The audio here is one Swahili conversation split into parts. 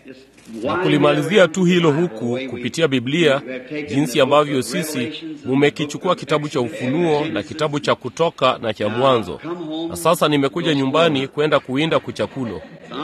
na kulimalizia tu hilo huku kupitia Biblia, jinsi ambavyo sisi mumekichukua kitabu cha Ufunuo na kitabu cha Kutoka na cha Mwanzo, na sasa nimekuja nyumbani kwenda kuwinda kuchakulo.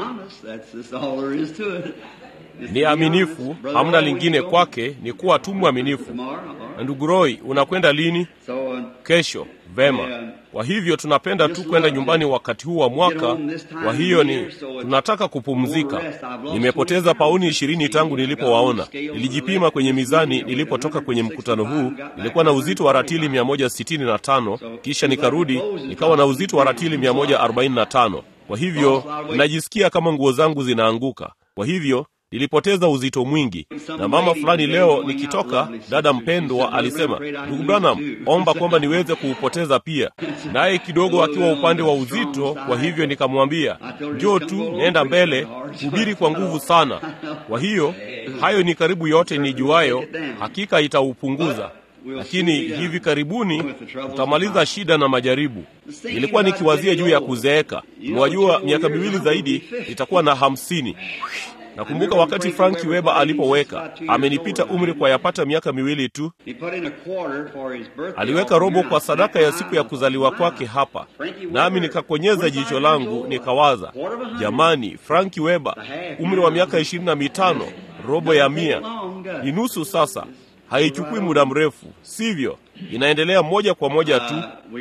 Ni aminifu, hamna lingine kwake, ni kuwa tu mwaminifu. Na ndugu Roy, unakwenda lini? Kesho. Vema. Kwa hivyo tunapenda tu kwenda nyumbani wakati huu wa mwaka. Kwa hiyo ni tunataka kupumzika. Nimepoteza pauni ishirini tangu nilipowaona. Nilijipima kwenye mizani nilipotoka kwenye mkutano huu, nilikuwa na uzito wa ratili 165 kisha nikarudi nikawa na uzito wa ratili 145. Kwa hivyo ninajisikia kama nguo zangu zinaanguka. Kwa hivyo nilipoteza uzito mwingi. Na mama fulani leo nikitoka, dada mpendwa alisema, ndugu Branham, omba kwamba niweze kuupoteza pia, naye kidogo akiwa upande wa uzito. Kwa hivyo nikamwambia, njoo tu, nenda mbele, hubiri kwa nguvu sana. Kwa hiyo hayo ni karibu yote nijuayo, hakika itaupunguza lakini hivi karibuni tutamaliza shida na majaribu. Nilikuwa nikiwazia juu ya kuzeeka. Mwajua, miaka miwili zaidi nitakuwa na hamsini. Nakumbuka wakati Frank Weber alipoweka, amenipita umri kwa yapata miaka miwili tu. Aliweka robo kwa sadaka ya siku ya kuzaliwa kwake hapa, nami nikakonyeza jicho langu nikawaza, jamani, Frank Weber, umri wa miaka ishirini na mitano, robo ya mia ni nusu sasa. Haichukui muda mrefu, sivyo? Inaendelea moja kwa moja tu.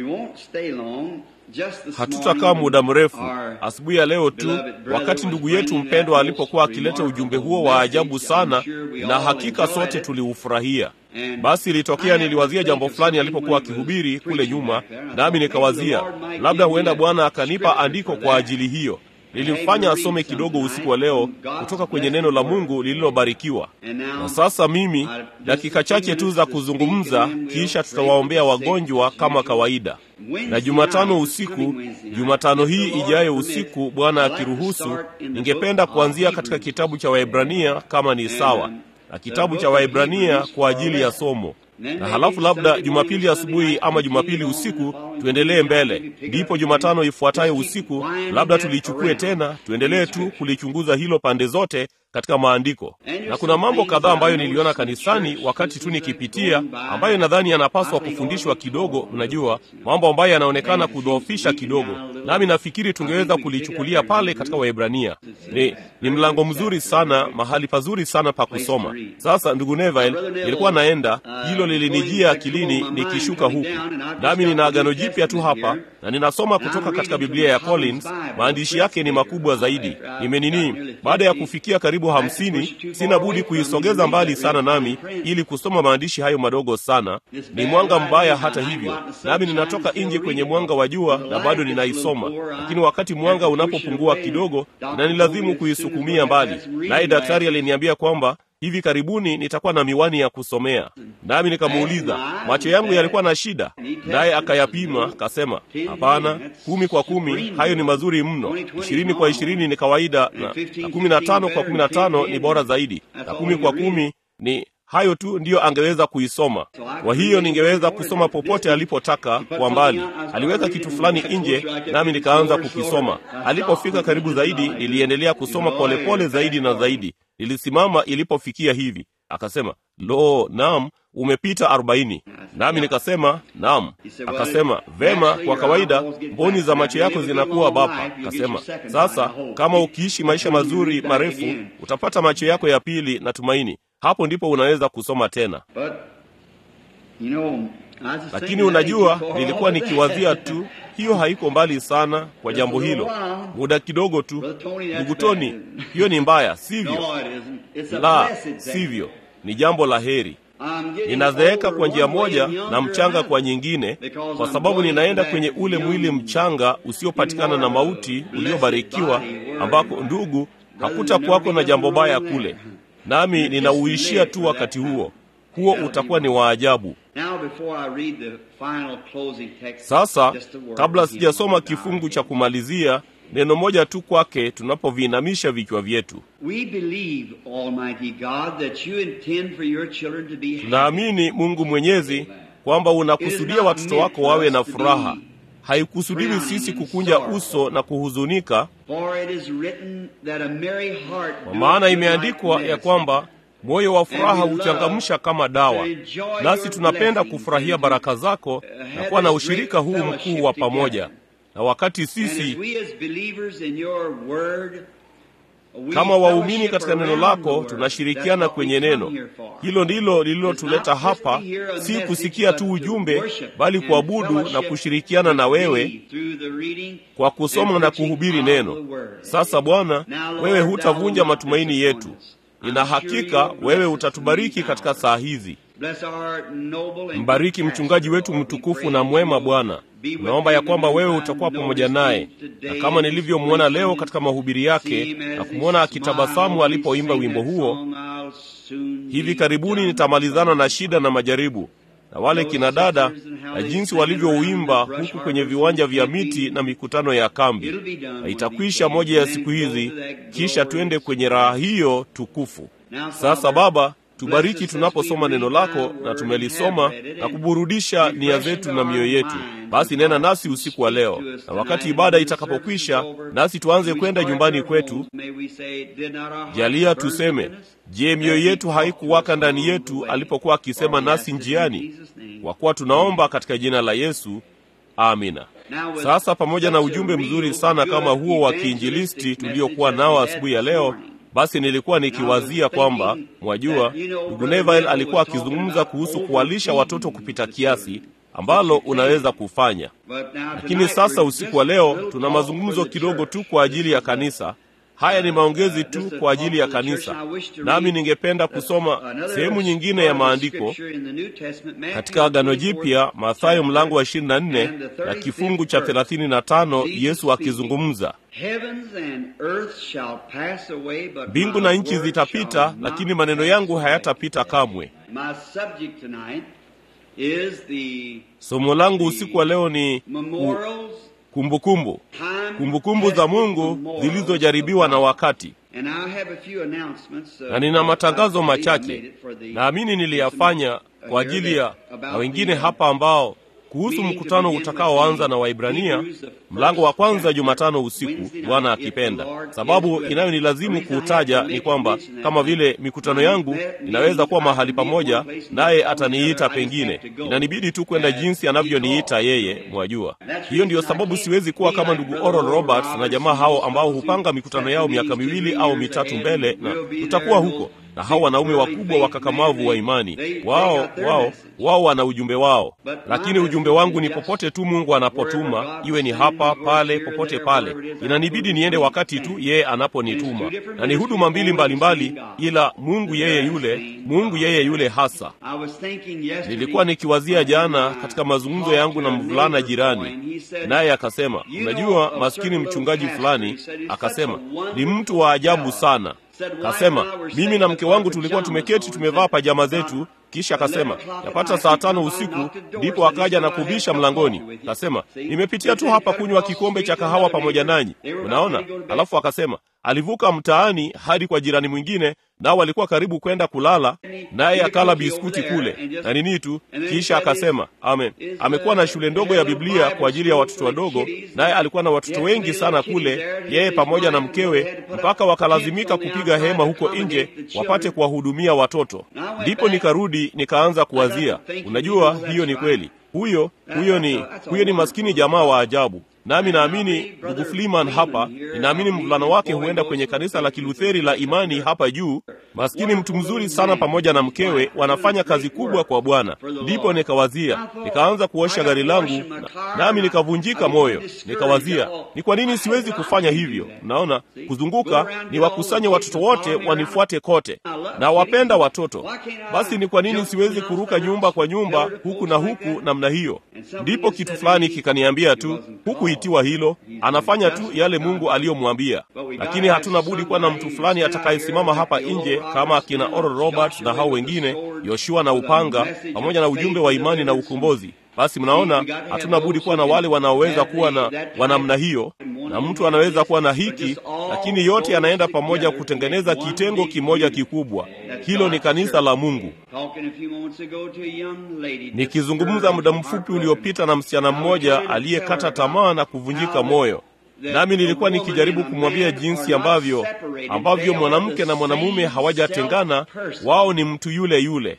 Hatutakaa muda mrefu. Asubuhi ya leo tu, wakati ndugu yetu mpendwa alipokuwa akileta ujumbe huo wa ajabu sana, na hakika sote tuliufurahia. Basi ilitokea, niliwazia jambo fulani alipokuwa akihubiri kule nyuma, nami nikawazia labda huenda Bwana akanipa andiko kwa ajili hiyo. Nilimfanya asome kidogo usiku wa leo kutoka kwenye neno la Mungu lililobarikiwa. Na sasa mimi dakika chache tu za kuzungumza, kisha tutawaombea wagonjwa kama kawaida. Na Jumatano usiku, Jumatano hii ijayo usiku, Bwana akiruhusu, ningependa kuanzia katika kitabu cha Waebrania kama ni sawa, na kitabu cha Waebrania kwa ajili ya somo na halafu labda Jumapili asubuhi ama Jumapili usiku tuendelee mbele, ndipo Jumatano ifuatayo usiku labda tulichukue tena, tuendelee tu kulichunguza hilo pande zote katika maandiko. Na kuna mambo kadhaa ambayo niliona kanisani wakati tu nikipitia, ambayo nadhani yanapaswa kufundishwa kidogo. Mnajua, mambo ambayo yanaonekana kudhoofisha kidogo, nami nafikiri tungeweza kulichukulia pale katika Waebrania. Ni, ni mlango mzuri sana, mahali pazuri sana pa kusoma. Sasa ndugu Neville, nilikuwa naenda, hilo lilinijia akilini nikishuka huku, nami nina Agano Jipya tu hapa na ninasoma kutoka katika Biblia ya Collins. Maandishi yake ni makubwa zaidi. Nimenini, baada ya kufikia karibu hamsini, sina budi kuisogeza mbali sana nami ili kusoma maandishi hayo madogo sana. Ni mwanga mbaya hata hivyo, nami ninatoka nje kwenye mwanga wa jua na bado ninaisoma, lakini wakati mwanga unapopungua kidogo, inanilazimu kuisukumia mbali. Naye daktari aliniambia kwamba hivi karibuni nitakuwa na miwani ya kusomea. Nami nikamuuliza macho yangu yalikuwa na shida, naye akayapima, kasema hapana, kumi kwa kumi hayo ni mazuri mno, ishirini kwa ishirini ni kawaida, na, na kumi na tano kwa kumi na tano ni bora zaidi, na kumi kwa kumi ni hayo tu ndiyo angeweza kuisoma. Kwa hiyo ningeweza kusoma popote alipotaka kwa mbali. Aliweka kitu fulani nje, nami nikaanza kukisoma. Alipofika karibu zaidi, niliendelea kusoma polepole pole zaidi na zaidi. Nilisimama ilipofikia hivi, akasema lo, naam, umepita arobaini. Nami nikasema naam. Akasema vema, kwa kawaida mboni za macho yako zinakuwa bapa. Akasema sasa, kama ukiishi maisha mazuri marefu, utapata macho yako ya pili na tumaini hapo ndipo unaweza kusoma tena. Lakini unajua, nilikuwa nikiwazia tu, hiyo haiko mbali sana kwa jambo hilo, muda kidogo tu. Ndugu Toni, hiyo ni mbaya, sivyo? La, sivyo, ni jambo la heri. Ninazeeka kwa njia moja na mchanga kwa nyingine, kwa sababu ninaenda kwenye ule mwili mchanga usiopatikana na mauti, uliobarikiwa, ambako ndugu, hakutakuwako na jambo baya kule nami ninauishia tu wakati huo huo, utakuwa ni waajabu. Sasa, kabla sijasoma kifungu cha kumalizia, neno moja tu kwake tunapoviinamisha vichwa vyetu. Tunaamini Mungu Mwenyezi kwamba unakusudia watoto wako wawe na furaha. haikusudiwi sisi kukunja uso na kuhuzunika, kwa maana imeandikwa ya kwamba moyo wa furaha huchangamsha kama dawa. Nasi tunapenda kufurahia baraka zako na kuwa na ushirika huu mkuu wa pamoja. Na wakati sisi kama waumini katika neno lako tunashirikiana kwenye neno hilo, ndilo lililotuleta hapa, si kusikia tu ujumbe, bali kuabudu na kushirikiana na wewe kwa kusoma na kuhubiri neno. Sasa Bwana, wewe hutavunja matumaini yetu. Nina hakika wewe utatubariki katika saa hizi. Mbariki mchungaji wetu mtukufu na mwema Bwana. Naomba ya kwamba wewe utakuwa pamoja naye, na kama nilivyomwona leo katika mahubiri yake na kumwona akitabasamu alipoimba wimbo huo, hivi karibuni nitamalizana na shida na majaribu na wale kina dada na jinsi walivyouimba huku kwenye viwanja vya miti na mikutano ya kambi, na itakwisha moja ya siku hizi, kisha twende kwenye raha hiyo tukufu. Sasa Baba, tubariki tunaposoma neno lako na tumelisoma na kuburudisha nia zetu na mioyo yetu. Basi nena nasi usiku wa leo, na wakati ibada itakapokwisha, nasi tuanze kwenda nyumbani kwetu, jalia tuseme, je, mioyo yetu haikuwaka ndani yetu alipokuwa akisema nasi njiani? Kwa kuwa tunaomba katika jina la Yesu, amina. Sasa pamoja na ujumbe mzuri sana kama huo wa kiinjilisti tuliokuwa nao asubuhi ya leo basi nilikuwa nikiwazia kwamba mwajua, ndugu Neville alikuwa akizungumza kuhusu kuwalisha watoto kupita kiasi, ambalo unaweza kufanya. Lakini sasa usiku wa leo tuna mazungumzo kidogo tu kwa ajili ya kanisa. Haya ni maongezi tu kwa ajili ya kanisa, nami ningependa kusoma sehemu nyingine ya maandiko katika Agano Jipya, Mathayo mlango wa 24 na kifungu cha 35, Yesu akizungumza Mbingu na nchi zitapita, lakini maneno yangu hayatapita kamwe. Somo langu usiku wa leo ni kumbukumbu, kumbukumbu za Mungu zilizojaribiwa na wakati. Na nina matangazo machache, naamini niliyafanya kwa ajili ya na wengine hapa ambao kuhusu mkutano utakaoanza na Waibrania mlango wa kwanza Jumatano usiku, Bwana akipenda. Sababu inayonilazimu kuutaja ni kwamba kama vile mikutano yangu inaweza kuwa mahali pamoja, naye ataniita pengine, inanibidi tu kwenda jinsi anavyoniita yeye, mwajua. Hiyo ndiyo sababu siwezi kuwa kama ndugu Oral Roberts na jamaa hao ambao hupanga mikutano yao miaka miwili au mitatu mbele, na tutakuwa huko na hao wanaume wakubwa wakakamavu wa imani wao, wao wao wana ujumbe wao, lakini ujumbe wangu ni popote tu Mungu anapotuma, iwe ni hapa pale, popote pale, inanibidi niende wakati tu yeye anaponituma, na ni huduma mbili mbalimbali mbali, ila Mungu yeye yule, Mungu yeye yule hasa. Nilikuwa nikiwazia jana katika mazungumzo yangu na mvulana jirani, naye akasema, unajua, maskini mchungaji fulani akasema ni mtu wa ajabu sana Kasema mimi na mke wangu tulikuwa tumeketi tumevaa pajama zetu, kisha akasema yapata saa tano usiku ndipo akaja na kubisha mlangoni. Kasema nimepitia tu hapa kunywa kikombe cha kahawa pamoja nanyi, unaona. Alafu akasema alivuka mtaani hadi kwa jirani mwingine, nao walikuwa karibu kwenda kulala, naye akala biskuti kule na nini tu. Kisha akasema amen, amekuwa na shule ndogo ya Biblia kwa ajili ya watoto wadogo, naye alikuwa na watoto wengi sana kule, yeye pamoja na mkewe, mpaka wakalazimika kupiga hema huko nje wapate kuwahudumia watoto. Ndipo nikarudi nikaanza kuwazia, unajua, hiyo ni kweli. Huyo huyo ni huyo ni maskini jamaa wa ajabu. Nami naamini ndugu Fliman hapa, ninaamini mvulana wake huenda kwenye kanisa la Kilutheri la imani hapa juu. Maskini mtu mzuri sana, pamoja na mkewe wanafanya kazi kubwa kwa Bwana. Ndipo nikawazia, nikaanza kuosha gari langu, nami nikavunjika moyo. Nikawazia, ni kwa nini siwezi kufanya hivyo? Naona kuzunguka ni wakusanye watoto wote wanifuate kote, na wapenda watoto. Basi ni kwa nini siwezi kuruka nyumba kwa nyumba huku na huku namna hiyo? Ndipo kitu fulani kikaniambia tu huku itiwa hilo, anafanya tu yale Mungu aliyomwambia. Lakini hatuna budi kuwa na mtu fulani atakayesimama hapa nje kama akina Oral Roberts na hao wengine, Yoshua na upanga, pamoja na ujumbe wa imani na ukombozi. Basi mnaona, hatuna budi kuwa na wale wanaoweza kuwa na wanamna hiyo, na mtu anaweza kuwa na hiki, lakini yote yanaenda pamoja kutengeneza kitengo kimoja kikubwa. Hilo ni kanisa la Mungu. Nikizungumza muda mfupi uliopita na msichana mmoja aliyekata tamaa na kuvunjika moyo nami nilikuwa nikijaribu kumwambia jinsi ambavyo ambavyo mwanamke na mwanamume hawajatengana, wao ni mtu yule yule.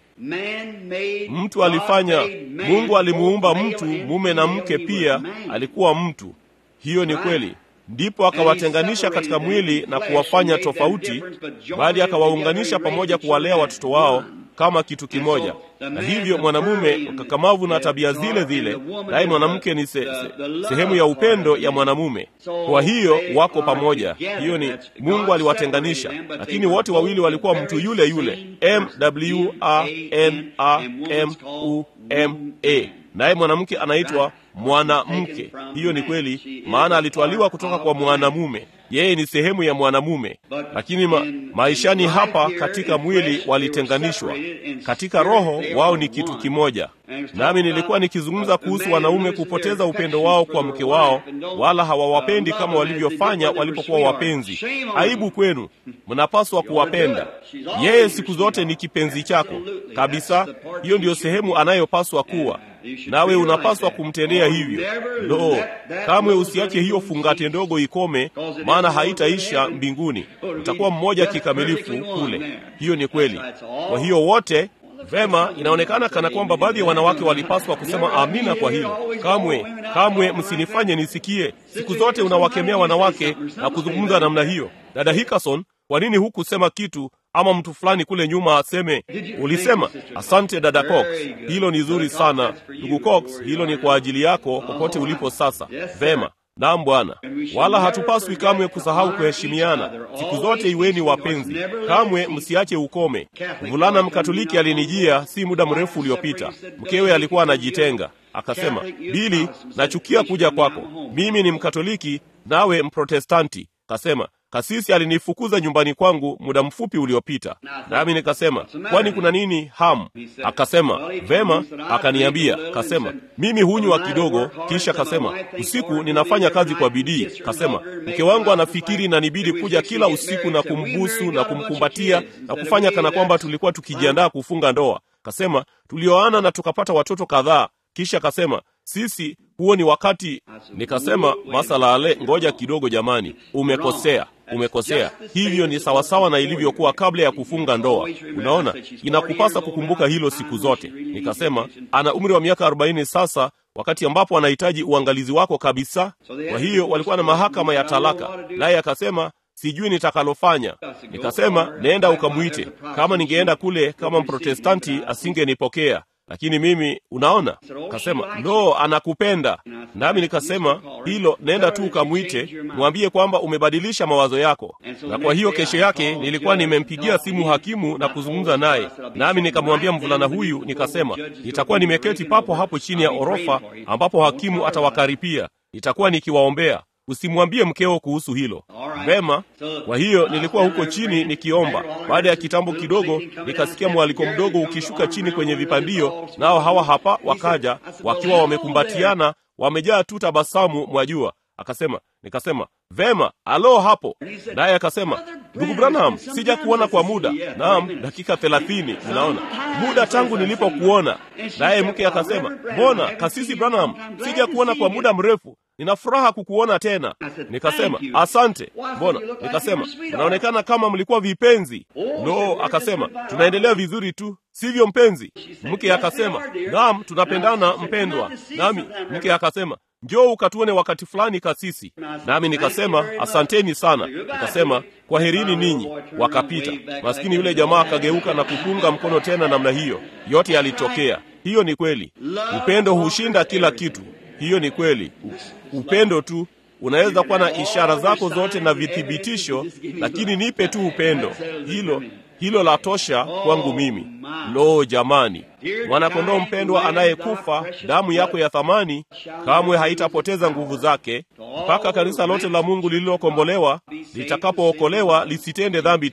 Mtu alifanya, Mungu alimuumba mtu mume na mke pia, alikuwa mtu. Hiyo ni kweli. Ndipo akawatenganisha katika mwili na kuwafanya tofauti, bali akawaunganisha pamoja kuwalea watoto wao kama kitu kimoja. Na hivyo mwanamume mkakamavu na tabia zile zile, naye mwanamke ni se, se, sehemu ya upendo ya mwanamume. Kwa hiyo wako pamoja. Hiyo ni Mungu aliwatenganisha, lakini wote wawili walikuwa mtu yule yule, M W A N A M U M A, naye mwanamke anaitwa mwanamke. Hiyo ni kweli, maana alitwaliwa kutoka kwa mwanamume yeye ni sehemu ya mwanamume, lakini ma, maishani hapa katika mwili walitenganishwa. Katika roho wao ni kitu kimoja. Nami nilikuwa nikizungumza kuhusu wanaume kupoteza upendo wao kwa mke wao, wala hawawapendi kama walivyofanya walipokuwa wapenzi. Aibu kwenu, mnapaswa kuwapenda. Yeye siku zote ni kipenzi chako kabisa. Hiyo ndiyo sehemu anayopaswa kuwa nawe unapaswa kumtendea hivyo. Lo, kamwe usiache hiyo fungate ndogo ikome, maana haitaisha mbinguni. Utakuwa mmoja kikamilifu kule. Hiyo ni kweli. Kwa hiyo wote Vema, inaonekana kana kwamba baadhi ya wanawake walipaswa kusema amina kwa hilo. Kamwe, kamwe msinifanye nisikie. Siku zote unawakemea wanawake na kuzungumza namna hiyo. Dada Hickerson, kwa nini hukusema kitu ama mtu fulani kule nyuma aseme ulisema? Asante dada Cox, hilo ni zuri sana. Ndugu Cox, hilo ni kwa ajili yako popote ulipo sasa. Vema. Naam Bwana, wala hatupaswi kamwe kusahau kuheshimiana. Siku zote iweni wapenzi, kamwe msiache ukome. Mvulana Mkatoliki alinijia si muda mrefu uliopita, mkewe alikuwa anajitenga. Akasema, Bili, nachukia kuja kwako, mimi ni Mkatoliki nawe Mprotestanti. Kasema, kasisi alinifukuza nyumbani kwangu muda mfupi uliopita. Nami nikasema, kwani kuna nini Ham? Akasema, vema. Akaniambia, kasema, mimi hunywa kidogo, kisha kasema, usiku ninafanya kazi kwa bidii. Kasema, mke wangu anafikiri na nibidi kuja kila usiku na kumbusu na kumkumbatia na kufanya kana kwamba tulikuwa tukijiandaa kufunga ndoa. Kasema, tulioana na tukapata watoto kadhaa. Kisha kasema, sisi huo ni wakati. Nikasema, masala ale, ngoja kidogo jamani, umekosea umekosea. Hivyo ni sawasawa na ilivyokuwa kabla ya kufunga ndoa. Unaona, inakupasa kukumbuka hilo siku zote. Nikasema ana umri wa miaka arobaini sasa, wakati ambapo anahitaji uangalizi wako kabisa. Kwa hiyo walikuwa na mahakama ya talaka, naye akasema sijui nitakalofanya. Nikasema nenda ukamwite. Kama ningeenda kule kama Mprotestanti asingenipokea lakini mimi unaona, kasema lo, anakupenda. Nami nikasema hilo, nenda tu ukamwite, mwambie kwamba umebadilisha mawazo yako. Na kwa hiyo kesho yake nilikuwa nimempigia simu hakimu na kuzungumza naye, nami nikamwambia mvulana huyu, nikasema nitakuwa nimeketi papo hapo chini ya orofa ambapo hakimu atawakaripia, nitakuwa nikiwaombea Usimwambie mkeo kuhusu hilo. Vema. Kwa hiyo nilikuwa huko chini nikiomba. Baada ya kitambo kidogo, nikasikia mwaliko mdogo ukishuka chini kwenye vipandio, nao hawa hapa wakaja wakiwa wamekumbatiana, wamejaa tu tabasamu, mwajua. Akasema, nikasema vema, alo hapo. Naye akasema, ndugu Branham, sija kuona kwa muda. Naam, dakika thelathini. Unaona muda tangu nilipokuona. Naye mke akasema, mbona kasisi Branham, sija kuona kwa muda mrefu nina furaha kukuona tena. Nikasema asante. Mbona? Nikasema unaonekana kama mlikuwa vipenzi. No, akasema tunaendelea vizuri tu, sivyo mpenzi? Mke akasema naam, tunapendana mpendwa. Nami mke akasema njoo ukatuone wakati fulani kasisi. Nami nikasema asanteni sana. Nikasema kwaherini ninyi. Wakapita. Maskini yule jamaa akageuka na kupunga mkono tena namna hiyo. Yote yalitokea. Hiyo ni kweli. Upendo hushinda kila kitu. Hiyo ni kweli. Upendo tu unaweza kuwa na ishara zako zote na vithibitisho, lakini nipe tu upendo. Hilo hilo la tosha kwangu mimi. Lo, jamani, mwanakondoo mpendwa anayekufa, damu yako ya thamani kamwe haitapoteza nguvu zake mpaka kanisa lote la Mungu lililokombolewa litakapookolewa lisitende dhambi tena.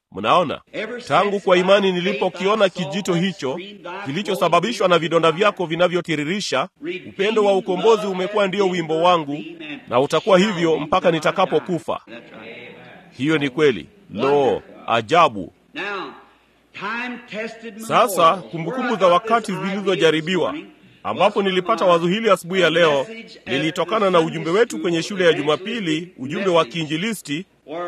Mnaona, tangu kwa imani nilipokiona kijito hicho kilichosababishwa na vidonda vyako vinavyotiririsha, upendo wa ukombozi umekuwa ndiyo wimbo wangu, na utakuwa hivyo mpaka nitakapokufa. Hiyo ni kweli. Lo, ajabu! Sasa kumbukumbu za wakati zilizojaribiwa ambapo nilipata wazo hili asubuhi ya leo lilitokana na ujumbe wetu kwenye shule ya Jumapili, ujumbe wa kiinjilisti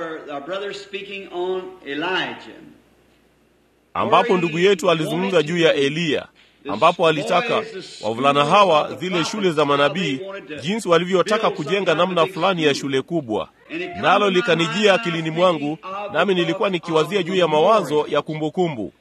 ambapo ndugu yetu alizungumza juu ya Eliya, ambapo alitaka wavulana hawa, zile shule za manabii, jinsi walivyotaka kujenga namna fulani ya shule kubwa. Nalo likanijia akilini mwangu, nami nilikuwa nikiwazia juu ya mawazo ya kumbukumbu.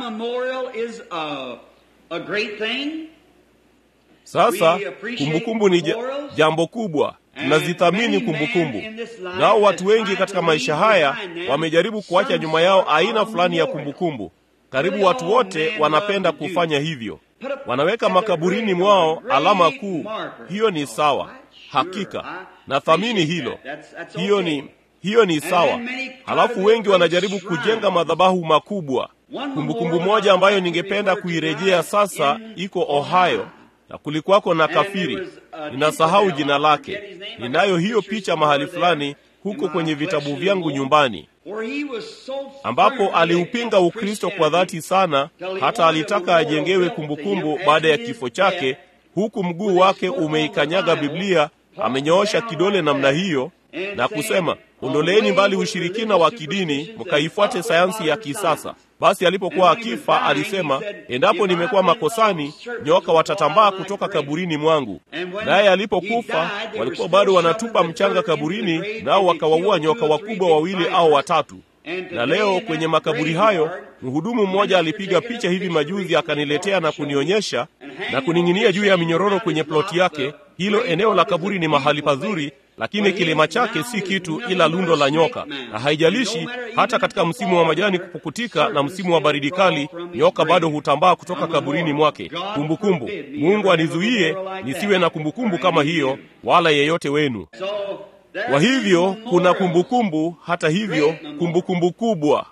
Sasa kumbukumbu ni jambo kubwa, tunazithamini kumbukumbu. Nao watu wengi katika maisha haya wamejaribu kuacha nyuma yao aina fulani ya kumbukumbu. Karibu watu wote wanapenda kufanya hivyo, wanaweka makaburini mwao alama kuu. Hiyo ni sawa, hakika nathamini hilo. Hiyo ni hiyo ni sawa. Halafu wengi wanajaribu kujenga madhabahu makubwa. Kumbukumbu moja ambayo ningependa kuirejea sasa iko Ohio na kulikuwako na kafiri, ninasahau jina lake. Ninayo hiyo picha mahali fulani huko kwenye vitabu vyangu nyumbani, ambapo aliupinga Ukristo kwa dhati sana, hata alitaka ajengewe kumbukumbu baada ya kifo chake, huku mguu wake umeikanyaga Biblia, amenyoosha kidole namna hiyo na kusema, ondoleeni mbali ushirikina wa kidini, mkaifuate sayansi ya kisasa. Basi alipokuwa akifa alisema, endapo nimekuwa makosani, nyoka watatambaa kutoka kaburini mwangu. Naye alipokufa walikuwa bado wanatupa mchanga kaburini, nao wakawaua nyoka wakubwa wawili au watatu. Na leo kwenye makaburi hayo, mhudumu mmoja alipiga picha hivi majuzi, akaniletea na kunionyesha na kuning'inia juu ya minyororo kwenye ploti yake. Hilo eneo la kaburi ni mahali pazuri lakini kilima chake si kitu ila lundo la nyoka, na haijalishi hata katika msimu wa majani kupukutika na msimu wa baridi kali, nyoka bado hutambaa kutoka kaburini mwake. Kumbukumbu. Mungu anizuie nisiwe na kumbukumbu kama hiyo, wala yeyote wenu. Kwa hivyo kuna kumbukumbu, hata hivyo kumbukumbu kubwa.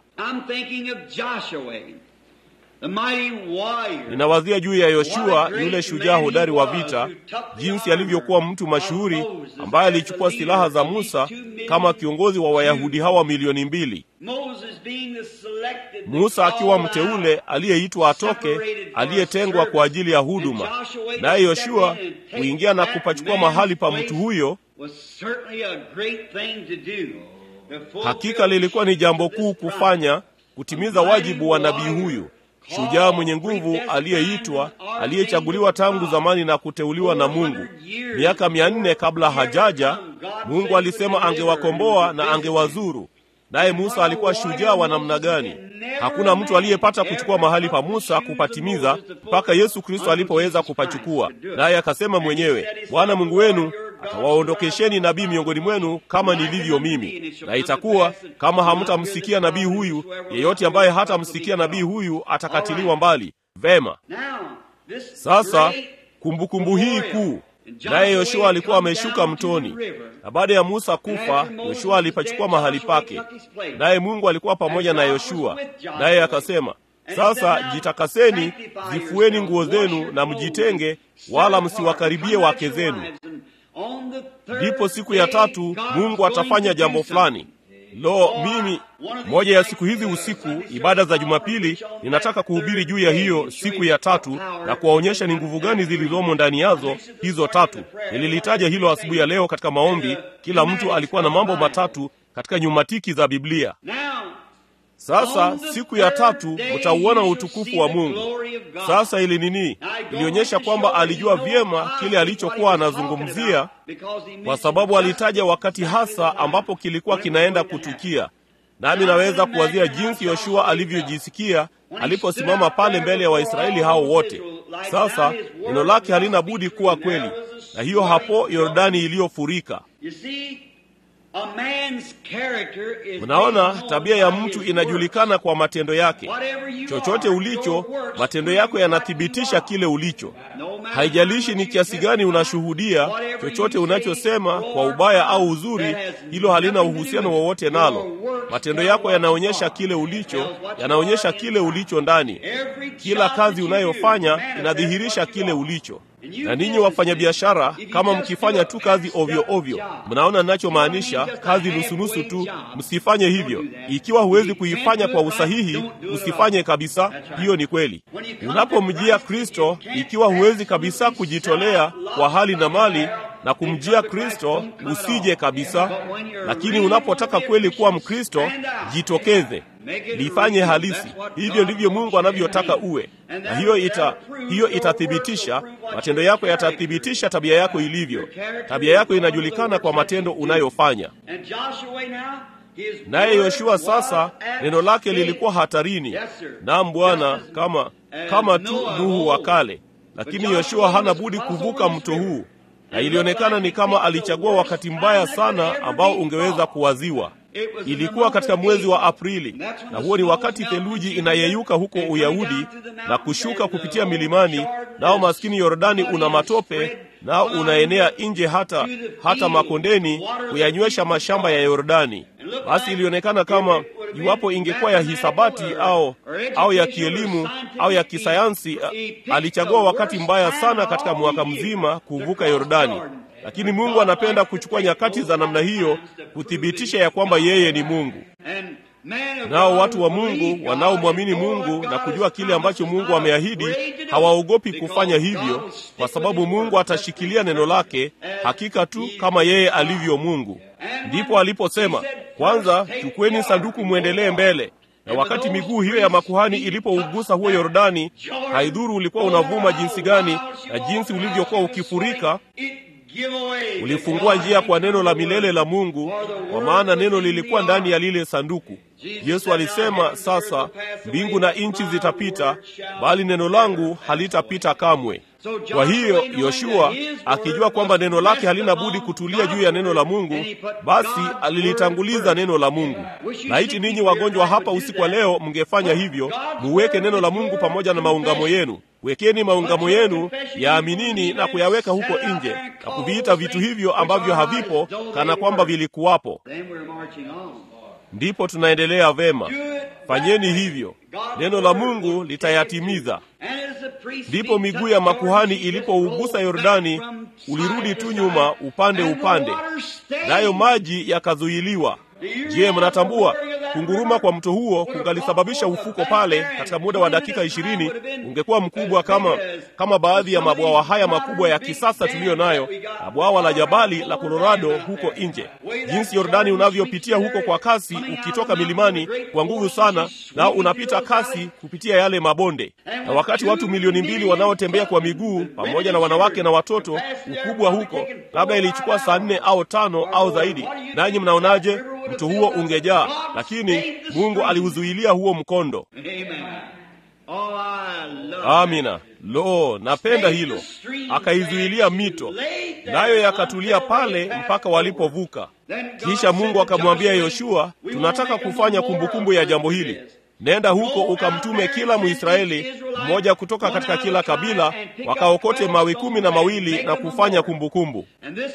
Ninawazia juu ya Yoshua, yule shujaa hodari wa vita, jinsi alivyokuwa mtu mashuhuri ambaye alichukua silaha za Musa kama kiongozi wa Wayahudi hawa milioni mbili. Musa akiwa mteule aliyeitwa atoke, aliyetengwa kwa ajili ya huduma, naye Yoshua kuingia na kupachukua mahali pa mtu huyo. Hakika lilikuwa ni jambo kuu kufanya, kutimiza wajibu wa nabii huyu shujaa mwenye nguvu aliyeitwa aliyechaguliwa tangu zamani na kuteuliwa na Mungu. Miaka mia nne kabla hajaja, Mungu alisema angewakomboa na angewazuru. Naye Musa alikuwa shujaa wa namna gani? Hakuna mtu aliyepata kuchukua mahali pa Musa kupatimiza mpaka Yesu Kristo alipoweza kupachukua. Naye akasema mwenyewe, Bwana Mungu wenu atawaondokesheni nabii miongoni mwenu kama nilivyo mimi, na itakuwa kama hamtamsikia nabii huyu, yeyote ambaye hatamsikia nabii huyu atakatiliwa mbali. Vema, sasa kumbukumbu hii kuu naye Yoshua alikuwa ameshuka mtoni, na baada ya Musa kufa, Yoshua alipachukua mahali pake, naye Mungu alikuwa pamoja na Yoshua, naye akasema, sasa jitakaseni, zifueni nguo zenu na mjitenge, wala msiwakaribie wake zenu. Ndipo siku ya tatu Mungu atafanya jambo fulani. Lo, mimi moja ya siku hizi usiku, ibada za Jumapili, ninataka kuhubiri juu ya hiyo siku ya tatu na kuwaonyesha ni nguvu gani zilizomo ndani yazo hizo tatu. Nililitaja hilo asubuhi ya leo katika maombi. Kila mtu alikuwa na mambo matatu katika nyumatiki za Biblia. Sasa siku ya tatu mtauona utukufu wa Mungu. Sasa ili nini? Ilionyesha kwamba alijua vyema kile alichokuwa anazungumzia, kwa sababu alitaja wakati hasa ambapo kilikuwa kinaenda kutukia. Nami naweza kuwazia jinsi Yoshua alivyojisikia aliposimama pale mbele ya Waisraeli hao wote. Sasa neno lake halina budi kuwa kweli, na hiyo hapo Yordani iliyofurika. Mnaona, tabia ya mtu inajulikana kwa matendo yake. Chochote ulicho, matendo yako yanathibitisha kile ulicho. Haijalishi ni kiasi gani unashuhudia, chochote unachosema kwa ubaya au uzuri, hilo halina uhusiano wowote nalo. matendo yako yanaonyesha kile ulicho, yanaonyesha kile ulicho ndani. Kila kazi unayofanya inadhihirisha kile ulicho. Na ninyi wafanyabiashara, kama mkifanya tu kazi ovyo ovyo, mnaona ninachomaanisha? Kazi nusunusu tu, msifanye hivyo. Ikiwa huwezi kuifanya kwa usahihi, usifanye kabisa. Hiyo ni kweli. Unapomjia Kristo, ikiwa huwezi kabisa kujitolea kwa hali na mali na kumjia Kristo, usije kabisa. Lakini unapotaka kweli kuwa Mkristo, jitokeze, lifanye halisi. Hivyo ndivyo Mungu anavyotaka uwe, na hiyo ita hiyo itathibitisha matendo yako, yatathibitisha tabia yako ilivyo. Tabia yako inajulikana kwa matendo unayofanya. Naye Yoshua sasa, neno lake lilikuwa hatarini. Naam Bwana, kama kama tu Nuhu wa kale, lakini Yoshua hana budi kuvuka mto huu na ilionekana ni kama alichagua wakati mbaya sana ambao ungeweza kuwaziwa. Ilikuwa katika mwezi wa Aprili, na huo ni wakati theluji inayeyuka huko Uyahudi na kushuka kupitia milimani, nao maskini Yordani una matope, nao unaenea nje hata hata makondeni kuyanywesha mashamba ya Yordani. Basi ilionekana kama iwapo ingekuwa ya hisabati au au ya kielimu au ya kisayansi, alichagua wakati mbaya sana katika mwaka mzima kuvuka Yordani. Lakini Mungu anapenda kuchukua nyakati za namna hiyo kuthibitisha ya kwamba yeye ni Mungu. Nao watu wa Mungu wanaomwamini Mungu na kujua kile ambacho Mungu ameahidi hawaogopi kufanya hivyo, kwa sababu Mungu atashikilia neno lake hakika tu kama yeye alivyo Mungu. Ndipo aliposema, kwanza chukueni sanduku mwendelee mbele. Na wakati miguu hiyo ya makuhani ilipougusa huo Yordani, haidhuru ulikuwa unavuma jinsi gani na jinsi ulivyokuwa ukifurika ulifungua njia kwa neno la milele la Mungu, kwa maana neno lilikuwa ndani ya lile sanduku. Yesu alisema, sasa mbingu na nchi zitapita, bali neno langu halitapita kamwe. Kwa hiyo Yoshua akijua kwamba neno lake halina budi kutulia juu ya neno la Mungu, basi alilitanguliza neno la Mungu. Laiti ninyi wagonjwa hapa usiku wa leo mngefanya hivyo, muweke neno la Mungu pamoja na maungamo yenu. Wekeni maungamo yenu, yaaminini na kuyaweka huko nje na kuviita vitu hivyo ambavyo havipo kana kwamba vilikuwapo. Ndipo tunaendelea vema. Fanyeni hivyo, neno la Mungu litayatimiza. Ndipo miguu ya makuhani ilipougusa Yordani, ulirudi tu nyuma upande upande, nayo maji yakazuiliwa. Je, mnatambua kunguruma kwa mto huo kungalisababisha ufuko pale katika muda wa dakika ishirini ungekuwa mkubwa kama kama baadhi ya mabwawa haya makubwa ya kisasa tuliyo nayo na bwawa la Jabali la Colorado huko nje. Jinsi Yordani unavyopitia huko kwa kasi, ukitoka milimani kwa nguvu sana, nao unapita kasi kupitia yale mabonde, na wakati watu milioni mbili wanaotembea kwa miguu pamoja na wanawake na watoto, ukubwa huko labda ilichukua saa nne au tano au zaidi. Nanyi mnaonaje? Mto huo ungejaa, lakini Mungu aliuzuilia huo mkondo. Amina. Lo, napenda hilo. Akaizuilia mito, nayo yakatulia pale mpaka walipovuka. Kisha Mungu akamwambia Yoshua, tunataka kufanya kumbukumbu ya jambo hili. Nenda huko ukamtume kila Mwisraeli mmoja kutoka katika kila kabila, wakaokote mawe kumi na mawili na kufanya kumbukumbu.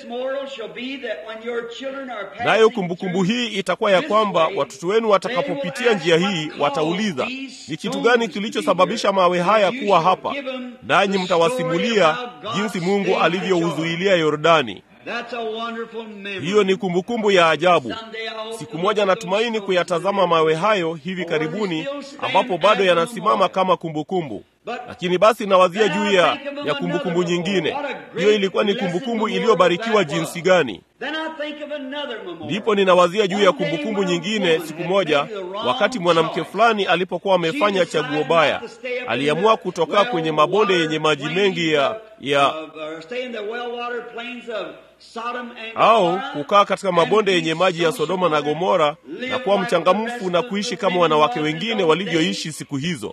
Nayo kumbukumbu hii itakuwa ya kwamba watoto wenu watakapopitia njia hii watauliza, ni kitu gani kilichosababisha mawe haya kuwa hapa? Nanyi mtawasimulia jinsi Mungu alivyouzuilia Yordani. Hiyo ni kumbukumbu ya ajabu. Siku moja natumaini kuyatazama mawe hayo hivi karibuni, ambapo bado yanasimama kama kumbukumbu. Lakini basi nawazia juu ya ya kumbukumbu nyingine. Hiyo ilikuwa ni kumbukumbu iliyobarikiwa jinsi gani! Ndipo ninawazia juu ya kumbukumbu nyingine. Siku moja, wakati mwanamke fulani alipokuwa amefanya chaguo baya, aliamua kutoka kwenye mabonde yenye maji mengi ya ya au kukaa katika mabonde yenye maji ya Sodoma na Gomora na kuwa mchangamfu na kuishi kama wanawake wengine walivyoishi siku hizo.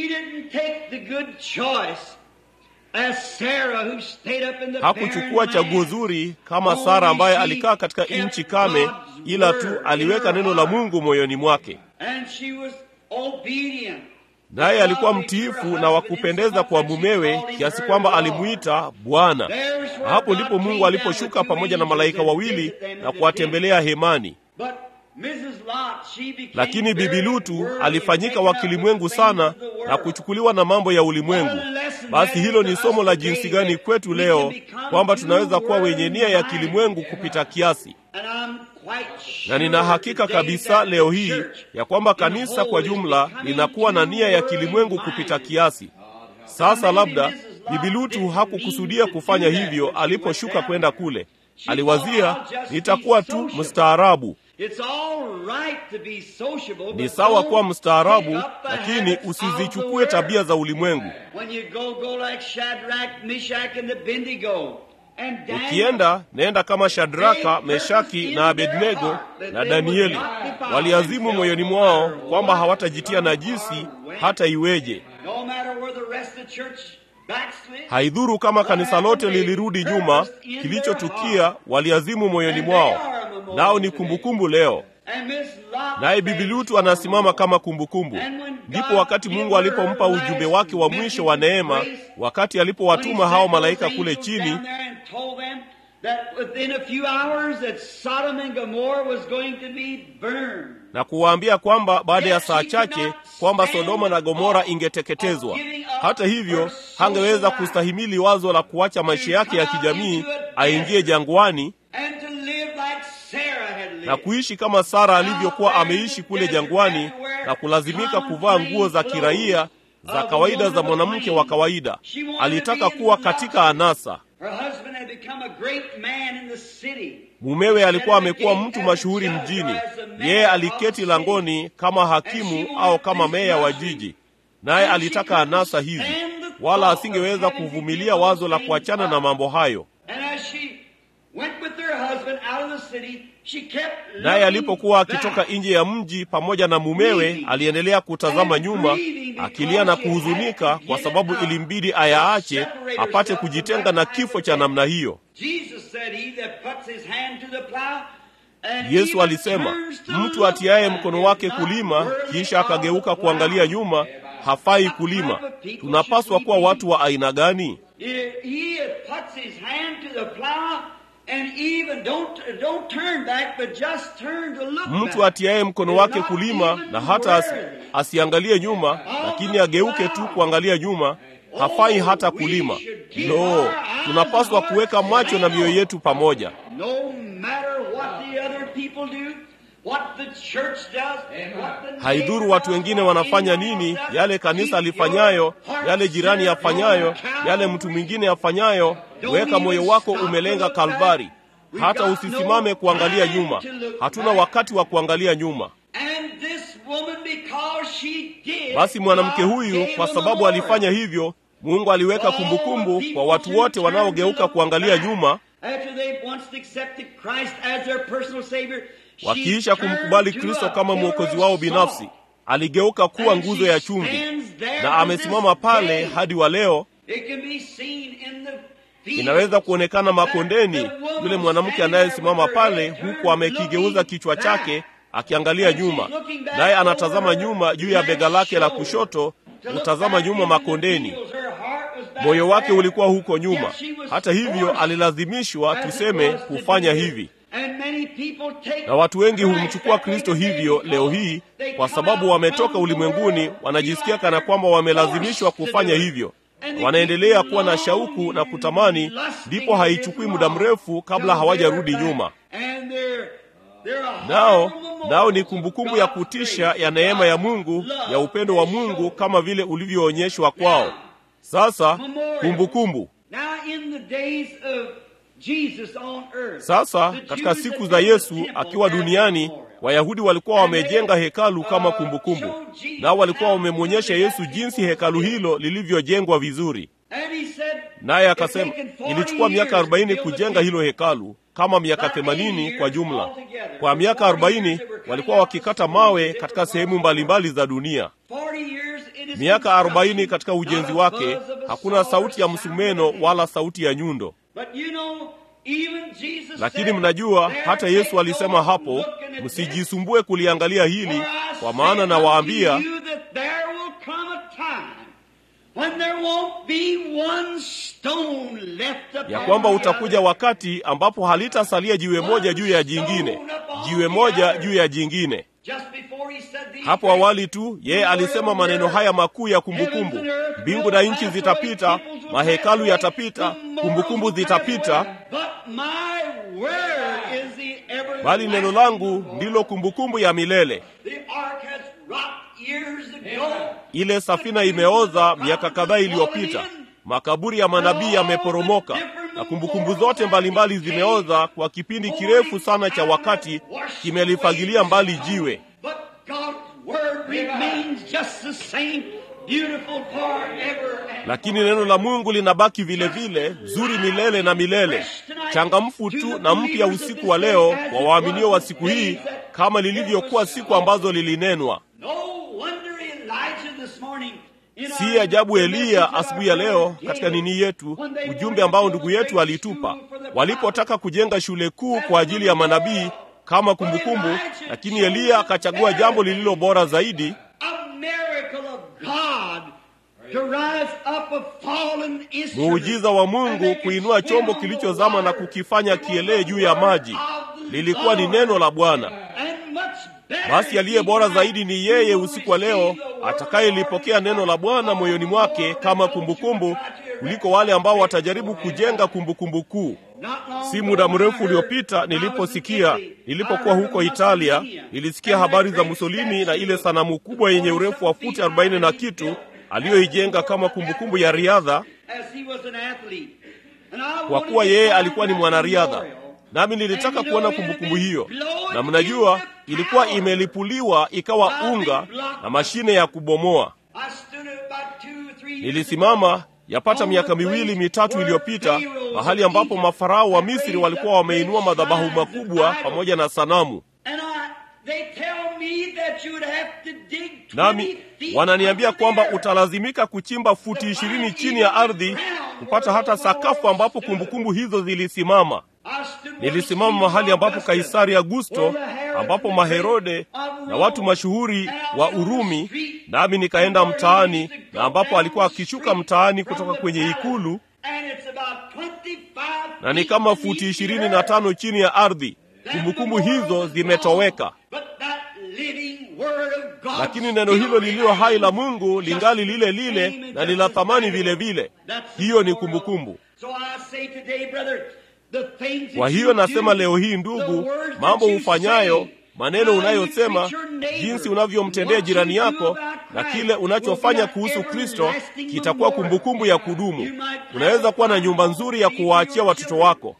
Hakuchukua chaguo zuri kama Sara ambaye alikaa katika nchi kame, ila tu aliweka neno la Mungu moyoni mwake, naye alikuwa mtiifu na wa kupendeza kwa mumewe kiasi kwamba alimuita Bwana. Hapo ndipo Mungu aliposhuka pamoja na malaika wawili na kuwatembelea hemani. Lakini Bibi Lutu alifanyika wa kilimwengu sana na kuchukuliwa na mambo ya ulimwengu. Basi hilo ni somo la jinsi gani kwetu leo kwamba tunaweza kuwa wenye nia ya kilimwengu kupita kiasi. Na nina hakika kabisa leo hii ya kwamba kanisa kwa jumla linakuwa na nia ya kilimwengu kupita kiasi. Sasa labda Bibi Lutu hakukusudia kufanya hivyo aliposhuka kwenda kule. Aliwazia, nitakuwa tu mstaarabu. Ni sawa kuwa mstaarabu, lakini usizichukue tabia za ulimwengu. Ukienda nenda kama Shadraka, Meshaki na Abednego na Danieli. Waliazimu moyoni mwao kwamba hawatajitia najisi hata iweje. Haidhuru kama kanisa lote lilirudi nyuma, kilichotukia waliazimu moyoni mwao, nao ni kumbukumbu leo. Naye Bibi Lutu anasimama kama kumbukumbu. Ndipo wakati Mungu alipompa ujumbe wake wa mwisho wa neema, wakati alipowatuma hao malaika kule chini na kuwaambia kwamba baada ya saa chache kwamba Sodoma na Gomora ingeteketezwa. Hata hivyo, hangeweza kustahimili wazo la kuacha maisha yake ya kijamii aingie jangwani na kuishi kama Sara alivyokuwa ameishi kule jangwani na kulazimika kuvaa nguo za kiraia za kawaida za mwanamke wa kawaida. Alitaka kuwa katika anasa. Mumewe alikuwa amekuwa mtu mashuhuri mjini. Yeye aliketi langoni kama hakimu au kama meya wa jiji, naye alitaka anasa hizi, wala asingeweza kuvumilia wazo la kuachana na mambo hayo. Naye alipokuwa akitoka nje ya mji pamoja na mumewe, aliendelea kutazama nyuma, akilia na kuhuzunika, kwa sababu ilimbidi ayaache apate kujitenga na kifo cha namna hiyo. Yesu alisema, mtu atiaye mkono wake kulima kisha akageuka kuangalia nyuma hafai kulima. Tunapaswa kuwa watu wa aina gani? Mtu atiaye mkono wake kulima na hata asi, asiangalie nyuma, lakini ageuke tu kuangalia nyuma hafai hata kulima. No, tunapaswa kuweka macho na mioyo yetu pamoja. Haidhuru watu wengine wanafanya nini, yale kanisa alifanyayo, yale jirani yafanyayo, yale mtu mwingine yafanyayo, weka moyo wako umelenga Kalvari. Hata usisimame kuangalia nyuma. Hatuna wakati wa kuangalia nyuma. Basi mwanamke huyu, kwa sababu alifanya hivyo, Mungu aliweka kumbukumbu kwa watu wote wanaogeuka kuangalia nyuma. Wakiisha kumkubali Kristo kama mwokozi wao binafsi, aligeuka kuwa nguzo ya chumvi, na amesimama pale hadi wa leo. Inaweza kuonekana makondeni, yule mwanamke anayesimama pale huku amekigeuza kichwa chake akiangalia nyuma, naye anatazama nyuma juu ya bega lake la kushoto, kutazama nyuma makondeni. Moyo wake ulikuwa huko nyuma. Hata hivyo, alilazimishwa tuseme kufanya hivi na watu wengi humchukua Kristo hivyo leo hii, kwa sababu wametoka ulimwenguni, wanajisikia kana kwamba wamelazimishwa kufanya hivyo. Wanaendelea kuwa na shauku na kutamani, ndipo haichukui muda mrefu kabla hawajarudi nyuma. Nao nao ni kumbukumbu ya kutisha ya neema ya Mungu, ya upendo wa Mungu kama vile ulivyoonyeshwa kwao. Sasa kumbukumbu sasa katika siku za Yesu akiwa duniani, Wayahudi walikuwa wamejenga hekalu kama kumbukumbu, nao walikuwa wamemwonyesha Yesu jinsi hekalu hilo lilivyojengwa vizuri. Naye akasema ilichukua miaka arobaini kujenga hilo hekalu, kama miaka themanini kwa jumla. Kwa miaka arobaini walikuwa wakikata mawe katika sehemu mbalimbali za dunia. Miaka arobaini katika ujenzi wake, hakuna sauti ya msumeno wala sauti ya nyundo. Lakini mnajua hata Yesu alisema hapo, msijisumbue kuliangalia hili, kwa maana nawaambia when there won't be one stone left upon ya kwamba the utakuja other. wakati ambapo halitasalia jiwe moja juu ya jingine, jiwe moja juu ya jingine. Just before he said these Hapo things, awali tu yeye alisema maneno haya makuu ya kumbukumbu: mbingu na nchi zitapita, mahekalu yatapita, kumbukumbu zitapita, But my word is the everlasting. bali neno langu ndilo kumbukumbu ya milele. The ark has rocked years ago. Ile safina imeoza miaka kadhaa iliyopita, makaburi ya manabii yameporomoka, na kumbukumbu zote mbalimbali zimeoza kwa kipindi kirefu sana cha wakati, kimelifagilia mbali jiwe. But God's word remains just the same, beautiful forever and Lakini neno la Mungu linabaki vile vile, zuri milele na milele, changamfu tu na mpya usiku wa leo kwa waaminio wa siku hii, kama lilivyokuwa siku ambazo lilinenwa. No wonder Elijah this morning in Si our- ajabu the Eliya message of asubuhi ya our leo brother katika David, nini yetu, when they ujumbe wanted ambao to ndugu build a yetu great alitupa, school for the walipotaka kujenga shule kuu kwa ajili ya manabii kama kumbukumbu, lakini Eliya akachagua jambo lililo bora zaidi, A miracle of God to rise up a fallen instrument. muujiza wa Mungu kuinua chombo kilichozama na kukifanya kielee juu ya maji. Lilikuwa ni neno la Bwana. Basi aliye bora zaidi ni yeye usiku wa leo atakayelipokea neno la Bwana moyoni mwake kama kumbukumbu kuliko wale ambao watajaribu kujenga kumbukumbu kuu. Si muda mrefu uliopita niliposikia, nilipokuwa huko Italia, nilisikia habari za Mussolini na ile sanamu kubwa yenye urefu wa futi 40 na kitu aliyoijenga kama kumbukumbu ya riadha, kwa kuwa yeye alikuwa ni mwanariadha. Nami nilitaka kuona kumbukumbu hiyo, na mnajua ilikuwa imelipuliwa ikawa unga na mashine ya kubomoa. Nilisimama yapata miaka miwili mitatu iliyopita mahali ambapo mafarao wa Misri walikuwa wameinua madhabahu makubwa pamoja na sanamu, nami wananiambia kwamba utalazimika kuchimba futi ishirini chini ya ardhi kupata hata sakafu ambapo kumbukumbu hizo zilisimama. Nilisimama mahali ambapo Kaisari Augusto, ambapo Maherode na watu mashuhuri wa Urumi, nami nikaenda mtaani, na ambapo alikuwa akishuka mtaani kutoka kwenye ikulu, na ni kama futi ishirini na tano chini ya ardhi. Kumbukumbu hizo zimetoweka, lakini neno hilo lililo hai la Mungu lingali lile lile na lila thamani vile vile. Hiyo ni kumbukumbu. Kwa hiyo nasema leo hii, ndugu, mambo ufanyayo, maneno unayosema, jinsi unavyomtendea jirani yako na kile unachofanya kuhusu Kristo kitakuwa kumbukumbu ya kudumu. Unaweza kuwa na nyumba nzuri ya kuwaachia watoto wako.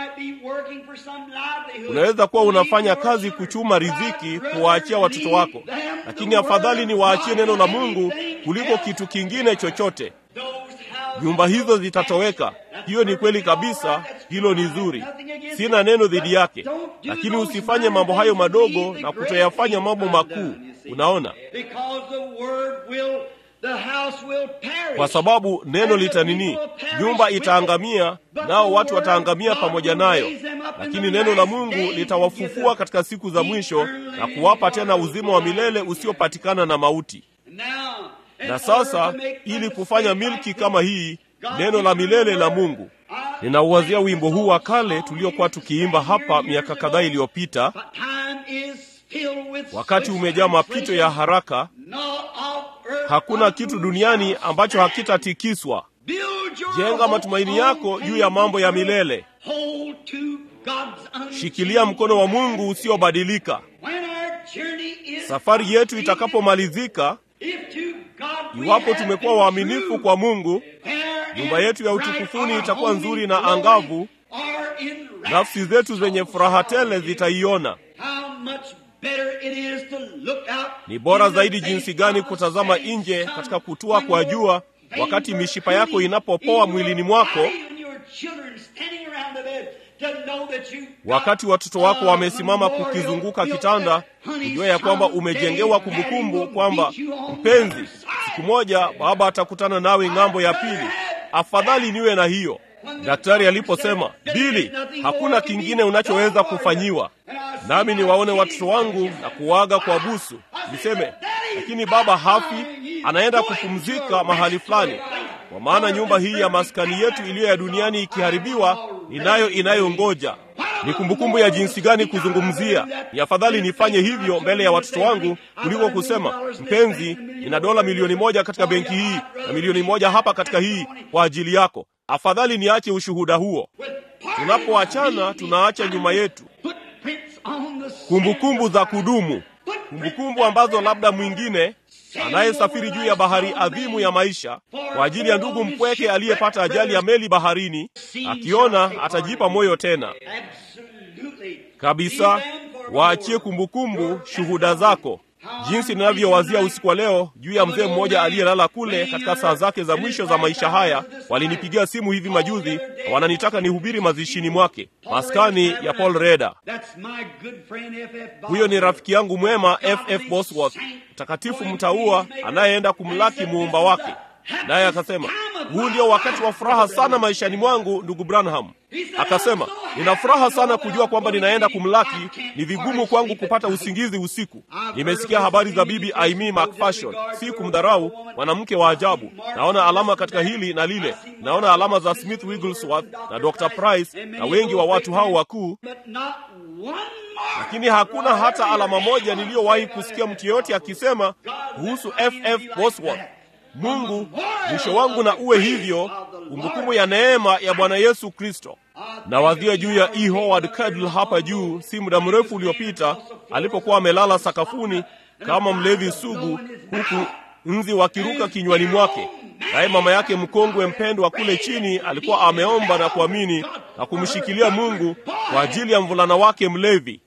Unaweza kuwa unafanya kazi kuchuma riziki kuwaachia watoto wako, lakini afadhali ni waachie neno la Mungu kuliko kitu kingine chochote. Nyumba hizo zitatoweka. Hiyo ni kweli kabisa, hilo ni zuri, sina neno dhidi yake, lakini usifanye mambo hayo madogo na kutoyafanya mambo makuu. Unaona, kwa sababu neno litanini, nyumba itaangamia, nao watu wataangamia pamoja nayo, lakini neno la Mungu litawafufua katika siku za mwisho na kuwapa tena uzima wa milele usiopatikana na mauti. Na sasa ili kufanya milki kama hii, neno la milele la Mungu, ninauwazia wimbo huu wa kale tuliokuwa tukiimba hapa miaka kadhaa iliyopita. Wakati umejaa mapito ya haraka, hakuna kitu duniani ambacho hakitatikiswa. Jenga matumaini yako juu ya mambo ya milele. Shikilia mkono wa Mungu usiobadilika. Safari yetu itakapomalizika, iwapo tumekuwa waaminifu kwa Mungu, nyumba yetu ya utukufuni itakuwa nzuri na angavu. Nafsi zetu zenye furaha tele zitaiona. Ni bora zaidi jinsi gani kutazama nje katika kutua kwa jua, wakati mishipa yako inapopoa mwilini mwako, wakati watoto wako wamesimama kukizunguka kitanda, kujua ya kwamba umejengewa kumbukumbu kwamba mpenzi, siku moja baba atakutana nawe ng'ambo ya pili. Afadhali niwe na hiyo. Daktari aliposema, Bili, hakuna kingine unachoweza kufanyiwa, nami niwaone watoto wangu na kuwaga kwa busu, niseme lakini baba hafi, anaenda kupumzika mahali fulani. Kwa maana nyumba hii ya maskani yetu iliyo ya duniani ikiharibiwa, ninayo inayongoja. Ni kumbukumbu ya jinsi gani kuzungumzia. Ni afadhali nifanye hivyo mbele ya watoto wangu kuliko kusema, mpenzi, ina dola milioni moja katika benki hii na milioni moja hapa katika hii kwa ajili yako. Afadhali niache ushuhuda huo. Tunapoachana tunaacha nyuma yetu kumbukumbu za kudumu, kumbukumbu ambazo labda mwingine anayesafiri juu ya bahari adhimu ya maisha kwa ajili ya ndugu mpweke aliyepata ajali ya meli baharini, akiona atajipa moyo tena kabisa. Waachie kumbukumbu shuhuda zako, jinsi ninavyowazia usiku wa leo juu ya mzee mmoja aliyelala kule katika saa zake za mwisho za maisha haya. Walinipigia simu hivi majuzi, wananitaka nihubiri mazishini mwake, maskani ya Paul Reda. Huyo ni rafiki yangu mwema FF Bosworth, mtakatifu mtaua anayeenda kumlaki muumba wake. Naye akasema huu ndio wakati wa furaha sana maishani mwangu, ndugu Branham. Akasema nina furaha sana kujua kwamba ninaenda kumlaki. Ni vigumu kwangu kupata usingizi usiku. Nimesikia habari za bibi Aimee McPherson, si kumdharau, mwanamke wa ajabu. Naona alama katika hili na lile, naona alama za Smith Wigglesworth na Dr. Price na wengi wa watu hao wakuu, lakini hakuna hata alama moja niliyowahi kusikia mtu yeyote akisema kuhusu FF Bosworth. Mungu, mwisho wangu na uwe hivyo, kumbukumbu ya neema ya Bwana Yesu Kristo. Na wadhia juu ya E. Howard Cardle hapa juu, si muda mrefu uliopita, alipokuwa amelala sakafuni kama mlevi sugu, huku nzi wakiruka kinywani mwake, naye mama yake mkongwe mpendwa kule chini alikuwa ameomba na kuamini na kumshikilia Mungu kwa ajili ya mvulana wake mlevi.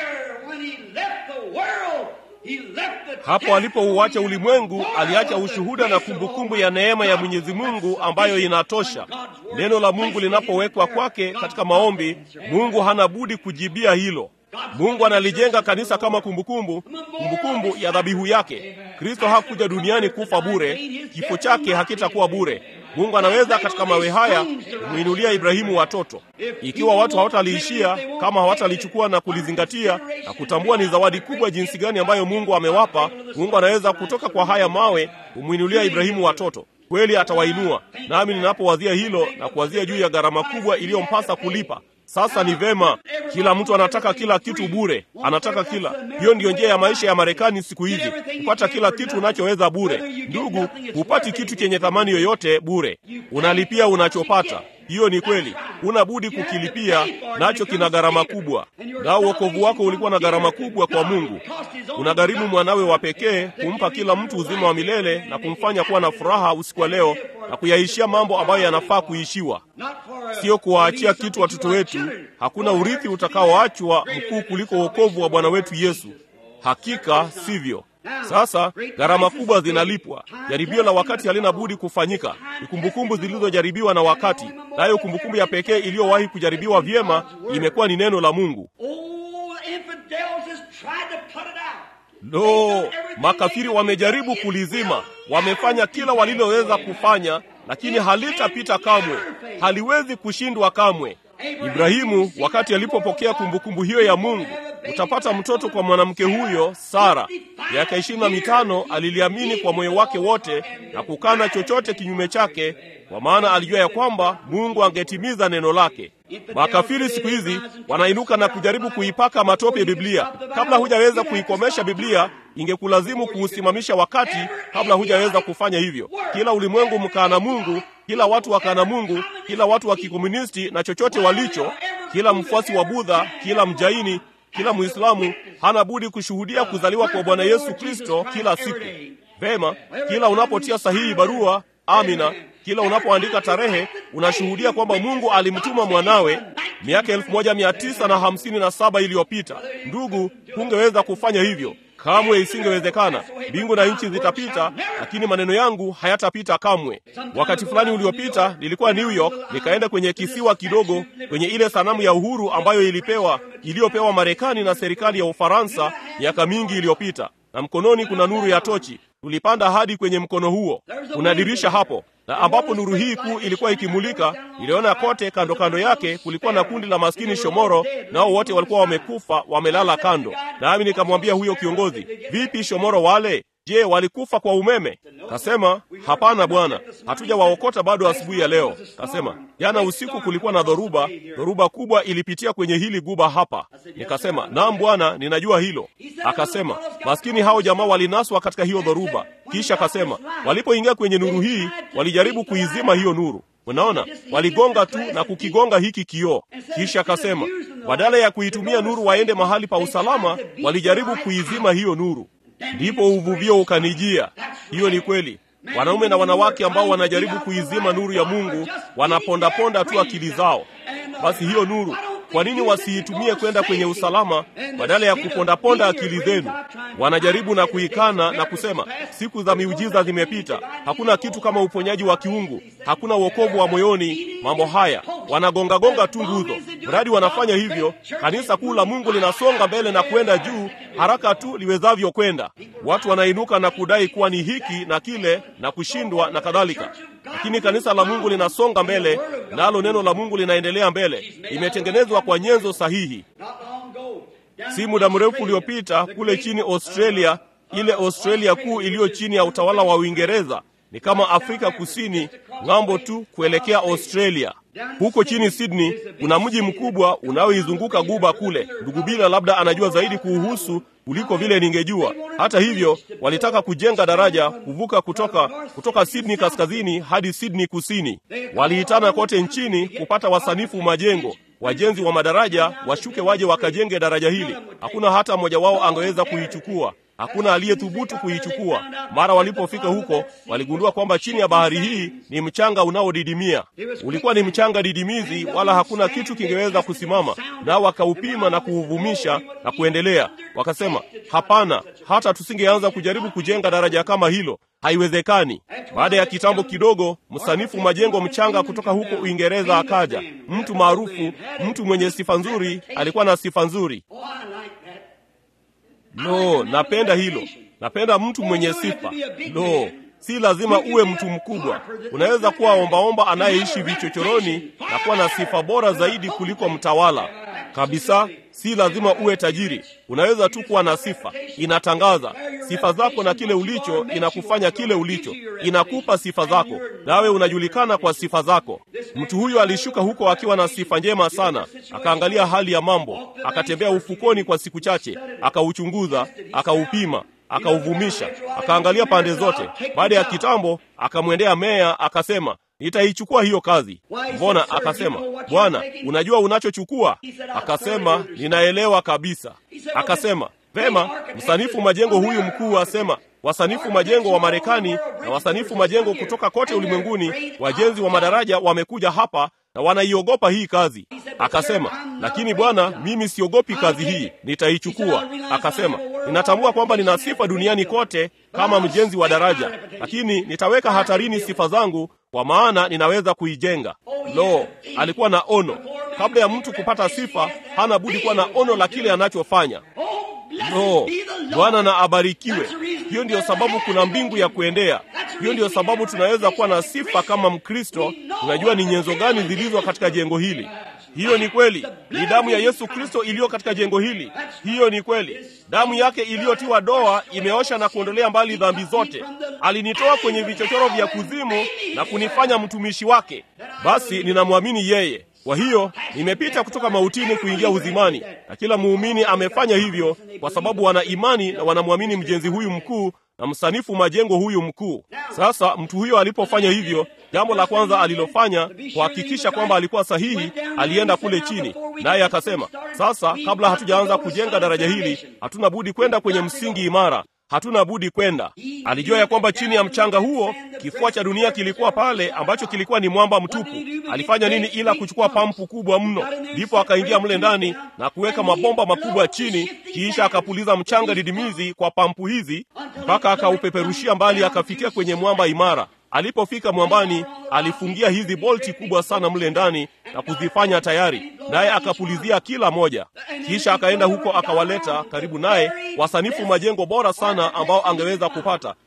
Hapo alipouacha ulimwengu, aliacha ushuhuda na kumbukumbu ya neema ya Mwenyezi Mungu ambayo inatosha. Neno la Mungu linapowekwa kwake katika maombi, Mungu hana budi kujibia hilo. Mungu analijenga kanisa kama kumbukumbu, kumbukumbu ya dhabihu yake. Kristo hakuja duniani kufa bure, kifo chake hakitakuwa bure. Mungu anaweza katika mawe haya kumwinulia Ibrahimu watoto. Ikiwa watu hawataliishia, kama hawatalichukua na kulizingatia na kutambua ni zawadi kubwa jinsi gani ambayo Mungu amewapa, Mungu anaweza kutoka kwa haya mawe kumwinulia Ibrahimu watoto. Kweli atawainua. Nami ninapowazia hilo na kuwazia juu ya gharama kubwa iliyompasa kulipa sasa ni vema, kila mtu anataka kila kitu bure, anataka kila. Hiyo ndiyo njia ya maisha ya Marekani siku hizi, kupata kila kitu unachoweza bure. Ndugu, hupati kitu chenye thamani yoyote bure, unalipia unachopata. Hiyo ni kweli, una budi kukilipia, nacho kina gharama kubwa. Nao wokovu wako ulikuwa na gharama kubwa kwa Mungu. Unagharimu mwanawe wa pekee kumpa kila mtu uzima wa milele na kumfanya kuwa na furaha usiku wa leo na kuyaishia mambo ambayo yanafaa kuishiwa, sio kuwaachia kitu watoto wetu. Hakuna urithi utakaoachwa mkuu kuliko wokovu wa Bwana wetu Yesu. Hakika sivyo. Sasa gharama kubwa zinalipwa. Jaribio la wakati halina budi kufanyika. Ni kumbukumbu zilizojaribiwa na wakati, nayo kumbukumbu ya pekee iliyowahi kujaribiwa vyema imekuwa ni neno la Mungu. Lo, makafiri wamejaribu kulizima, wamefanya kila waliloweza kufanya, lakini halitapita kamwe, haliwezi kushindwa kamwe. Ibrahimu wakati alipopokea kumbukumbu hiyo ya Mungu, utapata mtoto kwa mwanamke huyo Sara. Miaka ishirini na mitano aliliamini kwa moyo wake wote na kukana chochote kinyume chake, kwa maana alijua ya kwamba Mungu angetimiza neno lake. Makafiri siku hizi wanainuka na kujaribu kuipaka matope Biblia. Kabla hujaweza kuikomesha Biblia, ingekulazimu kuusimamisha wakati kabla hujaweza kufanya hivyo. Kila ulimwengu mkaana Mungu, kila watu wakaana Mungu, kila watu wa kikomunisti na chochote walicho, kila mfuasi wa Budha, kila mjaini, kila Muislamu hana budi kushuhudia kuzaliwa kwa Bwana Yesu Kristo kila siku. Vema, kila unapotia sahihi barua, amina kila unapoandika tarehe unashuhudia kwamba Mungu alimtuma mwanawe miaka elfu moja mia tisa na hamsini na saba iliyopita. Ndugu, hungeweza kufanya hivyo kamwe, isingewezekana. Mbingu na nchi zitapita, lakini maneno yangu hayatapita kamwe. Wakati fulani uliopita nilikuwa New York, nikaenda kwenye kisiwa kidogo kwenye ile sanamu ya uhuru ambayo ilipewa iliyopewa Marekani na serikali ya Ufaransa miaka mingi iliyopita, na mkononi kuna nuru ya tochi. Tulipanda hadi kwenye mkono huo, kuna dirisha hapo na ambapo nuru hii kuu ilikuwa ikimulika, niliona kote kando kando yake kulikuwa na kundi la maskini shomoro, nao wote walikuwa wamekufa wamelala kando. Nami nikamwambia huyo kiongozi, vipi shomoro wale? Je, walikufa kwa umeme? Kasema hapana bwana, hatujawaokota bado asubuhi ya leo. Kasema jana usiku kulikuwa na dhoruba, dhoruba kubwa ilipitia kwenye hili guba hapa. Nikasema naam bwana, ninajua hilo. Akasema maskini hao jamaa walinaswa katika hiyo dhoruba. Kisha akasema walipoingia kwenye nuru hii walijaribu kuizima hiyo nuru. Unaona, waligonga tu na kukigonga hiki kioo. Kisha akasema badala ya kuitumia nuru waende mahali pa usalama, walijaribu kuizima hiyo nuru. Ndipo uvuvio ukanijia. Hiyo ni kweli. Wanaume na wanawake ambao wanajaribu kuizima nuru ya Mungu wanapondaponda tu akili zao. Basi hiyo nuru, kwa nini wasiitumie kwenda kwenye usalama badala ya kupondaponda akili zenu? Wanajaribu na kuikana na kusema siku za miujiza zimepita, hakuna kitu kama uponyaji wa kiungu, hakuna wokovu wa moyoni. Mambo haya wanagongagonga tu nguzo. Mradi wanafanya hivyo, kanisa kuu la Mungu linasonga mbele na kwenda juu haraka tu liwezavyo kwenda. Watu wanainuka na kudai kuwa ni hiki na kile na kushindwa na kadhalika, lakini kanisa la Mungu linasonga mbele, nalo neno la Mungu linaendelea mbele. Imetengenezwa kwa nyenzo sahihi. Si muda mrefu uliopita kule chini Australia, ile Australia kuu iliyo chini ya utawala wa Uingereza ni kama Afrika Kusini ng'ambo tu kuelekea Australia. Huko chini Sydney kuna mji mkubwa unaoizunguka guba kule. Ndugu Bila labda anajua zaidi kuuhusu kuliko vile ningejua. Hata hivyo, walitaka kujenga daraja kuvuka kutoka kutoka Sydney kaskazini hadi Sydney kusini. Waliitana kote nchini kupata wasanifu majengo wajenzi wa madaraja washuke waje wakajenge daraja hili. Hakuna hata mmoja wao angeweza kuichukua. Hakuna aliyethubutu kuichukua. Mara walipofika huko, waligundua kwamba chini ya bahari hii ni mchanga unaodidimia. Ulikuwa ni mchanga didimizi, wala hakuna kitu kingeweza kusimama. Nao wakaupima na kuuvumisha na kuendelea. Wakasema, hapana, hata tusingeanza kujaribu kujenga daraja kama hilo, haiwezekani. Baada ya kitambo kidogo, msanifu majengo mchanga kutoka huko Uingereza akaja, mtu maarufu, mtu mwenye sifa nzuri. Alikuwa na sifa nzuri. Lo, napenda hilo. Napenda mtu mwenye sifa. Lo, si lazima uwe mtu mkubwa. Unaweza kuwa ombaomba anayeishi vichochoroni na kuwa na sifa bora zaidi kuliko mtawala kabisa. Si lazima uwe tajiri. Unaweza tu kuwa na sifa, inatangaza sifa zako, na kile ulicho inakufanya kile ulicho, inakupa sifa zako, nawe unajulikana kwa sifa zako. Mtu huyo alishuka huko akiwa na sifa njema sana, akaangalia hali ya mambo, akatembea ufukoni kwa siku chache, akauchunguza, akaupima akauvumisha, akaangalia pande zote. Baada ya kitambo, akamwendea meya akasema, nitaichukua hiyo kazi. Mbona? Akasema, bwana, unajua unachochukua? Akasema, ninaelewa kabisa. Akasema, vema, msanifu majengo huyu mkuu asema wasanifu majengo wa Marekani na wasanifu majengo kutoka kote ulimwenguni, wajenzi wa madaraja wamekuja hapa na wanaiogopa hii kazi. Akasema, lakini bwana, mimi siogopi kazi hii, nitaichukua. Akasema, ninatambua kwamba nina sifa duniani kote kama mjenzi wa daraja, lakini nitaweka hatarini sifa zangu kwa maana ninaweza kuijenga. Lo, alikuwa na ono. Kabla ya mtu kupata sifa, hana budi kuwa na ono la kile anachofanya. Lo, Bwana na abarikiwe. Hiyo ndiyo sababu kuna mbingu ya kuendea. Hiyo ndiyo sababu tunaweza kuwa na sifa kama Mkristo. Tunajua ni nyenzo gani zilizo katika jengo hili. Hiyo ni kweli. Ni damu ya Yesu Kristo iliyo katika jengo hili. Hiyo ni kweli. Damu yake iliyotiwa doa imeosha na kuondolea mbali dhambi zote. Alinitoa kwenye vichochoro vya kuzimu na kunifanya mtumishi wake. Basi ninamwamini yeye. Kwa hiyo nimepita kutoka mautini kuingia uzimani, na kila muumini amefanya hivyo kwa sababu wana imani na wanamwamini mjenzi huyu mkuu na msanifu majengo huyu mkuu. Sasa mtu huyo alipofanya hivyo, jambo la kwanza alilofanya kuhakikisha kwamba alikuwa sahihi, alienda kule chini, naye akasema, sasa kabla hatujaanza kujenga daraja hili, hatuna budi kwenda kwenye msingi imara hatuna budi kwenda. Alijua ya kwamba chini ya mchanga huo kifua cha dunia kilikuwa pale, ambacho kilikuwa ni mwamba mtupu. Alifanya nini ila kuchukua pampu kubwa mno? Ndipo akaingia mle ndani na kuweka mabomba makubwa chini, kisha akapuliza mchanga didimizi kwa pampu hizi mpaka akaupeperushia mbali, akafikia kwenye mwamba imara. Alipofika mwambani, alifungia hizi bolti kubwa sana mle ndani na kuzifanya tayari, naye akapulizia kila moja. Kisha akaenda huko akawaleta karibu naye wasanifu majengo bora sana ambao angeweza kupata,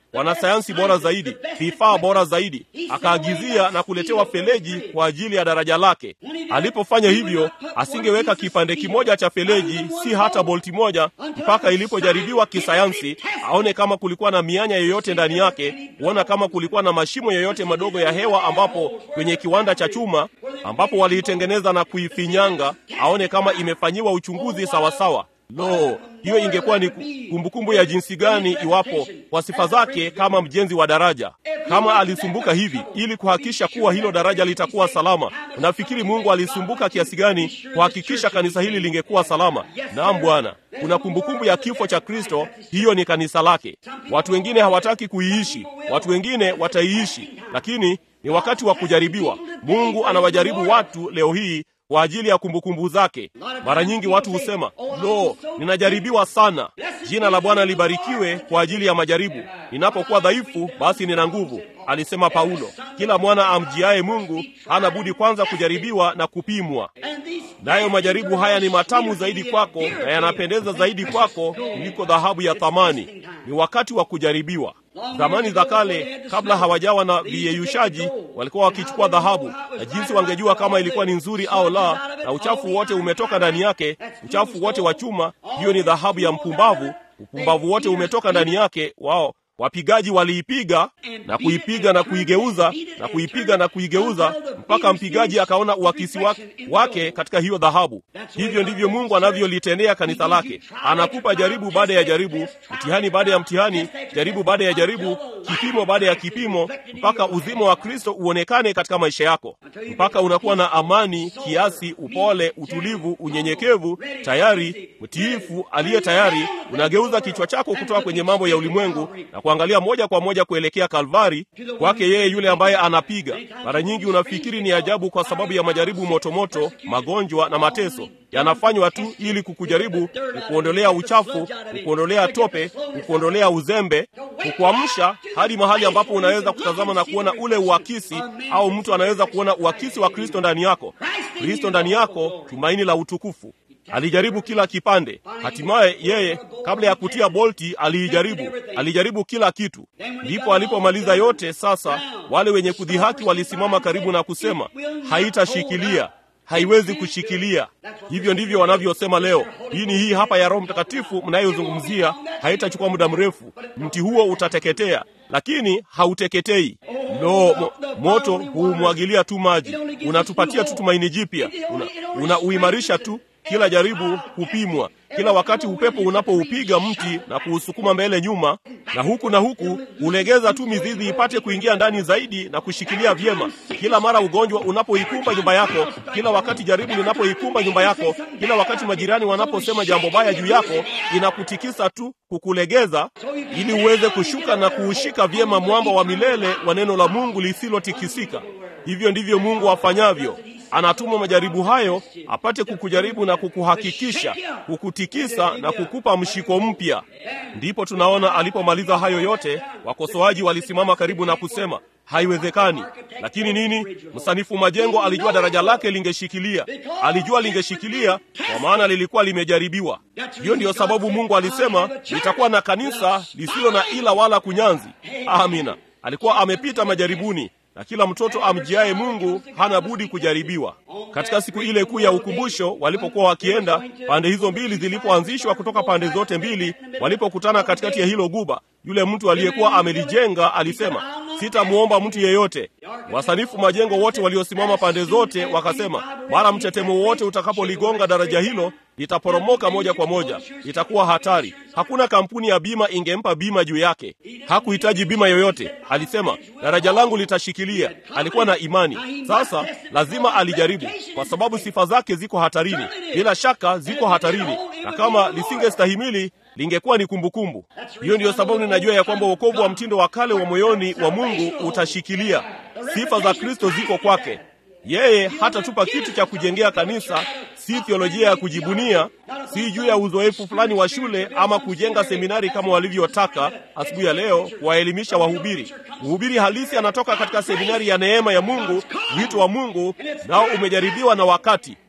wanasayansi bora zaidi, vifaa bora zaidi. Akaagizia na kuletewa feleji kwa ajili ya daraja lake. Alipofanya hivyo, asingeweka kipande kimoja cha feleji, si hata bolti moja, mpaka ilipojaribiwa kisayansi, aone kama kulikuwa na mianya yoyote ndani yake, kuona kama kulikuwa na mashimo yoyote madogo ya hewa, ambapo kwenye kiwanda cha chuma ambapo waliitengeneza na kuifinyanga, aone kama imefanyiwa uchunguzi sawasawa. Lo, hiyo ingekuwa ni kumbukumbu ya jinsi gani iwapo kwa sifa zake kama mjenzi wa daraja, kama alisumbuka hivi ili kuhakikisha kuwa hilo daraja litakuwa salama. Unafikiri Mungu alisumbuka kiasi gani kuhakikisha kanisa hili lingekuwa salama? Naam Bwana, kuna kumbukumbu ya kifo cha Kristo, hiyo ni kanisa lake. Watu wengine hawataki kuiishi, watu wengine wataiishi, lakini ni wakati wa kujaribiwa. Mungu anawajaribu watu leo hii kwa ajili ya kumbukumbu zake. Mara nyingi watu husema lo, ninajaribiwa sana. Jina la Bwana libarikiwe kwa ajili ya majaribu. Ninapokuwa dhaifu, basi nina nguvu, alisema Paulo. Kila mwana amjiaye Mungu hana budi kwanza kujaribiwa na kupimwa. Nayo majaribu haya ni matamu zaidi kwako na yanapendeza zaidi kwako kuliko dhahabu ya thamani. Ni wakati wa kujaribiwa. Zamani za kale, kabla hawajawa na viyeyushaji, walikuwa wakichukua dhahabu, na jinsi wangejua kama ilikuwa ni nzuri au la, na uchafu wote umetoka ndani yake, uchafu wote wa chuma, hiyo ni dhahabu ya mpumbavu. Upumbavu wote umetoka ndani yake. Wao wapigaji waliipiga na kuipiga na kuigeuza na kuipiga na kuigeuza mpaka mpigaji akaona uakisi wake katika hiyo dhahabu. Hivyo ndivyo Mungu anavyolitendea kanisa lake. Anakupa jaribu baada ya jaribu, mtihani baada ya mtihani, jaribu baada ya jaribu, kipimo baada ya kipimo, mpaka uzima wa Kristo uonekane katika maisha yako, mpaka unakuwa na amani, kiasi, upole, utulivu, unyenyekevu, tayari, mtiifu, aliye tayari. Unageuza kichwa chako kutoka kwenye mambo ya ulimwengu na kuangalia moja kwa moja kuelekea Kalvari, kwake yeye yule ambaye anapiga. Mara nyingi unafikiri ni ajabu kwa sababu ya majaribu motomoto, magonjwa na mateso yanafanywa tu ili kukujaribu, kukuondolea uchafu, kukuondolea tope, kukuondolea uzembe, kukuamsha hadi mahali ambapo unaweza kutazama na kuona ule uakisi, au mtu anaweza kuona uakisi wa Kristo ndani yako. Kristo ndani yako, tumaini la utukufu. Alijaribu kila kipande. Hatimaye yeye, kabla ya kutia bolti, aliijaribu, alijaribu kila kitu. Ndipo alipomaliza yote, sasa wale wenye kudhihaki walisimama karibu na kusema, haitashikilia haiwezi kushikilia. Hivyo ndivyo wanavyosema leo. Dini hii hapa ya Roho Mtakatifu mnayozungumzia haitachukua muda mrefu, mti huo utateketea, lakini hauteketei. Lo, mo, moto huumwagilia tu maji, unatupatia tu tumaini jipya, unauimarisha una tu kila jaribu hupimwa. Kila wakati upepo unapoupiga mti na kuusukuma mbele nyuma, na huku na huku, hulegeza tu mizizi ipate kuingia ndani zaidi na kushikilia vyema. Kila mara ugonjwa unapoikumba nyumba yako, kila wakati jaribu linapoikumba nyumba yako, kila wakati majirani wanaposema jambo baya juu yako, inakutikisa tu kukulegeza, ili uweze kushuka na kuushika vyema mwamba wa milele wa neno la Mungu lisilotikisika. Hivyo ndivyo Mungu afanyavyo. Anatuma majaribu hayo apate kukujaribu na kukuhakikisha, kukutikisa na kukupa mshiko mpya. Ndipo tunaona alipomaliza hayo yote, wakosoaji walisimama karibu na kusema haiwezekani. Lakini nini? Msanifu majengo alijua daraja lake lingeshikilia, alijua lingeshikilia kwa maana lilikuwa limejaribiwa. Hiyo ndiyo sababu Mungu alisema litakuwa na kanisa lisilo na ila wala kunyanzi. Amina. Alikuwa amepita majaribuni na kila mtoto amjiaye Mungu hana budi kujaribiwa. Katika siku ile kuu ya ukumbusho, walipokuwa wakienda, pande hizo mbili zilipoanzishwa kutoka pande zote mbili, walipokutana katikati ya hilo guba, yule mtu aliyekuwa amelijenga alisema, sitamwomba mtu yeyote. Wasanifu majengo wote waliosimama pande zote wakasema, mara mtetemo wote utakapoligonga daraja hilo litaporomoka moja kwa moja, itakuwa hatari. Hakuna kampuni ya bima ingempa bima juu yake. Hakuhitaji bima yoyote. Alisema daraja langu litashikilia. Alikuwa na imani. Sasa lazima alijaribu, kwa sababu sifa zake ziko hatarini. Bila shaka ziko hatarini, na kama lisingestahimili lingekuwa ni kumbukumbu. Hiyo ndiyo sababu ninajua ya kwamba wokovu wa mtindo wa kale wa moyoni wa Mungu utashikilia. Sifa za Kristo ziko kwake. Yeye hatatupa kitu cha kujengea kanisa, si theolojia ya kujibunia, si juu ya uzoefu fulani wa shule ama kujenga seminari kama walivyotaka asubuhi ya leo kuwaelimisha wahubiri. Mhubiri halisi anatoka katika seminari ya neema ya Mungu, wito wa Mungu, nao umejaribiwa na wakati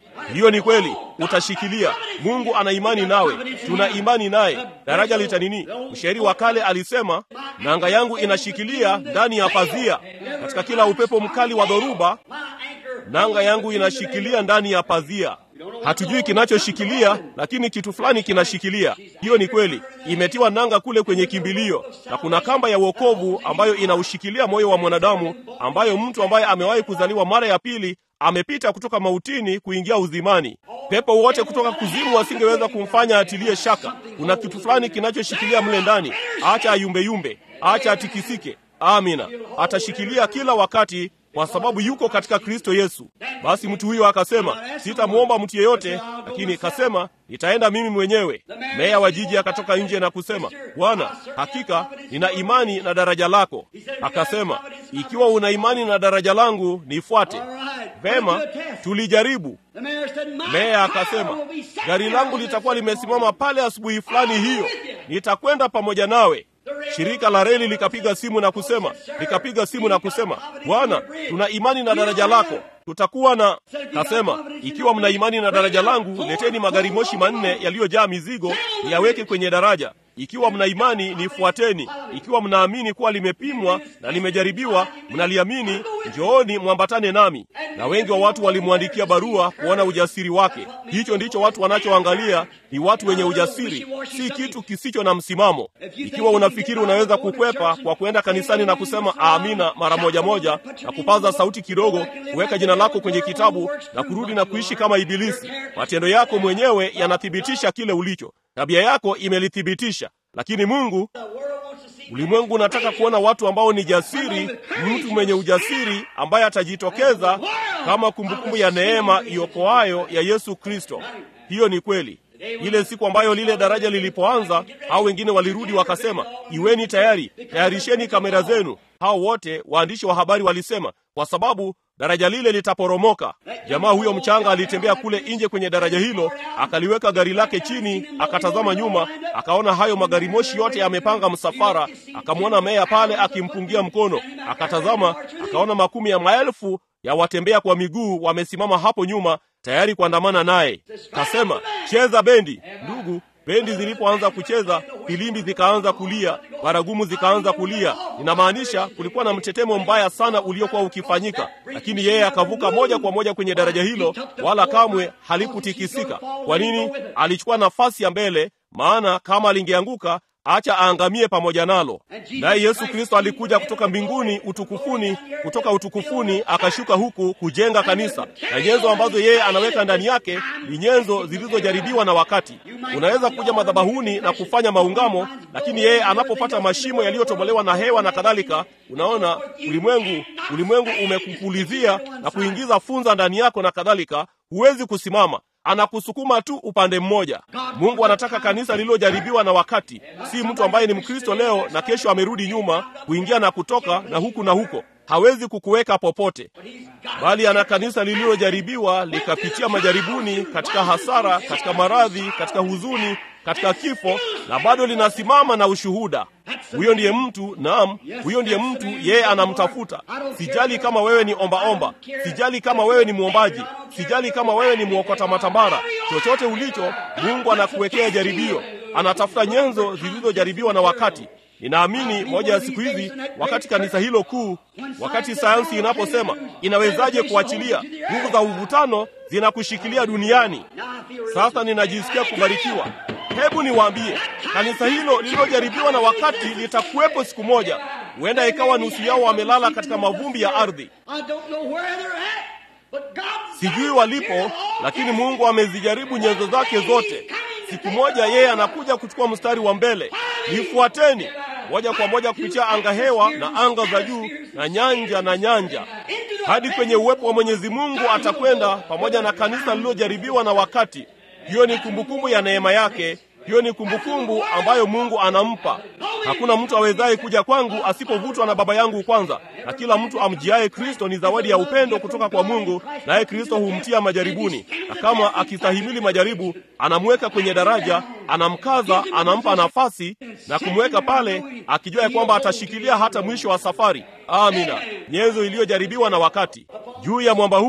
Hiyo ni kweli, utashikilia. Mungu ana imani nawe, tuna imani naye. Daraja litanini. Mshairi wa kale alisema, nanga yangu inashikilia ndani ya pazia, katika kila upepo mkali wa dhoruba, nanga yangu inashikilia ndani ya pazia. Hatujui kinachoshikilia, lakini kitu fulani kinashikilia. Hiyo ni kweli, imetiwa nanga kule kwenye kimbilio, na kuna kamba ya wokovu ambayo inaushikilia moyo wa mwanadamu, ambayo mtu ambaye amewahi kuzaliwa mara ya pili amepita kutoka mautini kuingia uzimani. Pepo wote kutoka kuzimu wasingeweza kumfanya atilie shaka. Kuna kitu fulani kinachoshikilia mle ndani. Acha ayumbeyumbe, acha atikisike. Amina, atashikilia kila wakati kwa sababu yuko katika Kristo Yesu. Basi mtu huyo akasema, sitamwomba mtu yeyote, lakini kasema nitaenda mimi mwenyewe. Meya wa jiji akatoka nje na kusema, Bwana, hakika nina imani na daraja lako. Akasema, ikiwa una imani na daraja langu, nifuate. Vema, tulijaribu. Meya akasema, gari langu litakuwa limesimama pale asubuhi fulani hiyo, nitakwenda pamoja nawe. Shirika la reli likapiga simu na kusema, likapiga simu na kusema, Bwana, tuna imani na daraja lako, tutakuwa na. Kasema, ikiwa mna imani na daraja langu, leteni magari moshi manne yaliyojaa mizigo niyaweke kwenye daraja. Ikiwa mna imani, nifuateni. Ikiwa mnaamini kuwa limepimwa na limejaribiwa, mnaliamini, njooni mwambatane nami. Na wengi wa watu walimwandikia barua kuona ujasiri wake. Hicho ndicho watu wanachoangalia, ni watu wenye ujasiri, si kitu kisicho na msimamo. Ikiwa unafikiri unaweza kukwepa kwa kwenda kanisani na kusema amina mara moja moja na kupaza sauti kidogo, kuweka jina lako kwenye kitabu na kurudi na kuishi kama Ibilisi, matendo yako mwenyewe yanathibitisha kile ulicho. Tabia yako imelithibitisha. Lakini Mungu, ulimwengu unataka kuona watu ambao ni jasiri, mtu mwenye ujasiri ambaye atajitokeza kama kumbukumbu ya neema iokoayo ya Yesu Kristo. Hiyo ni kweli. Ile siku ambayo lile daraja lilipoanza, hao wengine walirudi wakasema, iweni tayari, tayarisheni kamera zenu. Hao wote waandishi wa habari walisema, kwa sababu daraja lile litaporomoka. Jamaa huyo mchanga alitembea kule nje kwenye daraja hilo, akaliweka gari lake chini, akatazama nyuma, akaona hayo magari moshi yote yamepanga msafara, akamwona meya pale akimpungia mkono, akatazama, akaona makumi ya maelfu ya watembea kwa miguu wamesimama hapo nyuma tayari kuandamana naye. Kasema, cheza bendi. Ndugu, bendi zilipoanza kucheza, filimbi zikaanza kulia, baragumu zikaanza kulia. Inamaanisha kulikuwa na mtetemo mbaya sana uliokuwa ukifanyika, lakini yeye akavuka moja kwa moja kwenye daraja hilo, wala kamwe halikutikisika. Kwa nini? Alichukua nafasi ya mbele, maana kama alingeanguka acha aangamie pamoja nalo. Naye Yesu Kristo alikuja kutoka mbinguni utukufuni, kutoka utukufuni akashuka huku kujenga kanisa, na nyenzo ambazo yeye anaweka ndani yake ni nyenzo zilizojaribiwa na wakati. Unaweza kuja madhabahuni na kufanya maungamo, lakini yeye anapopata mashimo yaliyotobolewa na hewa na kadhalika, unaona ulimwengu, ulimwengu umekupulizia na kuingiza funza ndani yako na kadhalika, huwezi kusimama anakusukuma tu upande mmoja. Mungu anataka kanisa lililojaribiwa na wakati, si mtu ambaye ni Mkristo leo na kesho amerudi nyuma kuingia na kutoka na huku na huko. Hawezi kukuweka popote, bali ana kanisa lililojaribiwa likapitia majaribuni, katika hasara, katika maradhi, katika huzuni, katika kifo, na bado linasimama na ushuhuda. Huyo ndiye mtu, naam, huyo ndiye mtu yeye anamtafuta. Sijali kama wewe ni ombaomba omba. Sijali kama wewe ni mwombaji, sijali kama wewe ni mwokota matambara, chochote ulicho, Mungu anakuwekea jaribio. Anatafuta nyenzo zilizojaribiwa na wakati. Ninaamini moja ya siku hizi, wakati kanisa hilo kuu, wakati sayansi inaposema inawezaje kuachilia nguvu za uvutano zinakushikilia duniani, sasa ninajisikia kubarikiwa. Hebu niwaambie, kanisa hilo lililojaribiwa na wakati litakuwepo siku moja. Huenda ikawa nusu yao wamelala katika mavumbi ya ardhi, sijui walipo, lakini Mungu amezijaribu nyenzo zake zote. Siku moja yeye anakuja kuchukua mstari wa mbele. Nifuateni moja kwa moja kupitia anga hewa na anga za juu na nyanja na nyanja hadi kwenye uwepo wa Mwenyezi Mungu. Atakwenda pamoja na kanisa lililojaribiwa na wakati. Hiyo ni kumbukumbu ya neema yake. Hiyo ni kumbukumbu ambayo Mungu anampa. Hakuna mtu awezaye kuja kwangu asipovutwa na Baba yangu kwanza, na kila mtu amjiaye Kristo ni zawadi ya upendo kutoka kwa Mungu, naye Kristo humtia majaribuni, na kama akistahimili majaribu, anamweka kwenye daraja, anamkaza, anampa nafasi na kumweka pale, akijua ya kwamba atashikilia hata mwisho wa safari. Amina. Nyenzo iliyojaribiwa na wakati. Juu ya mwamba huu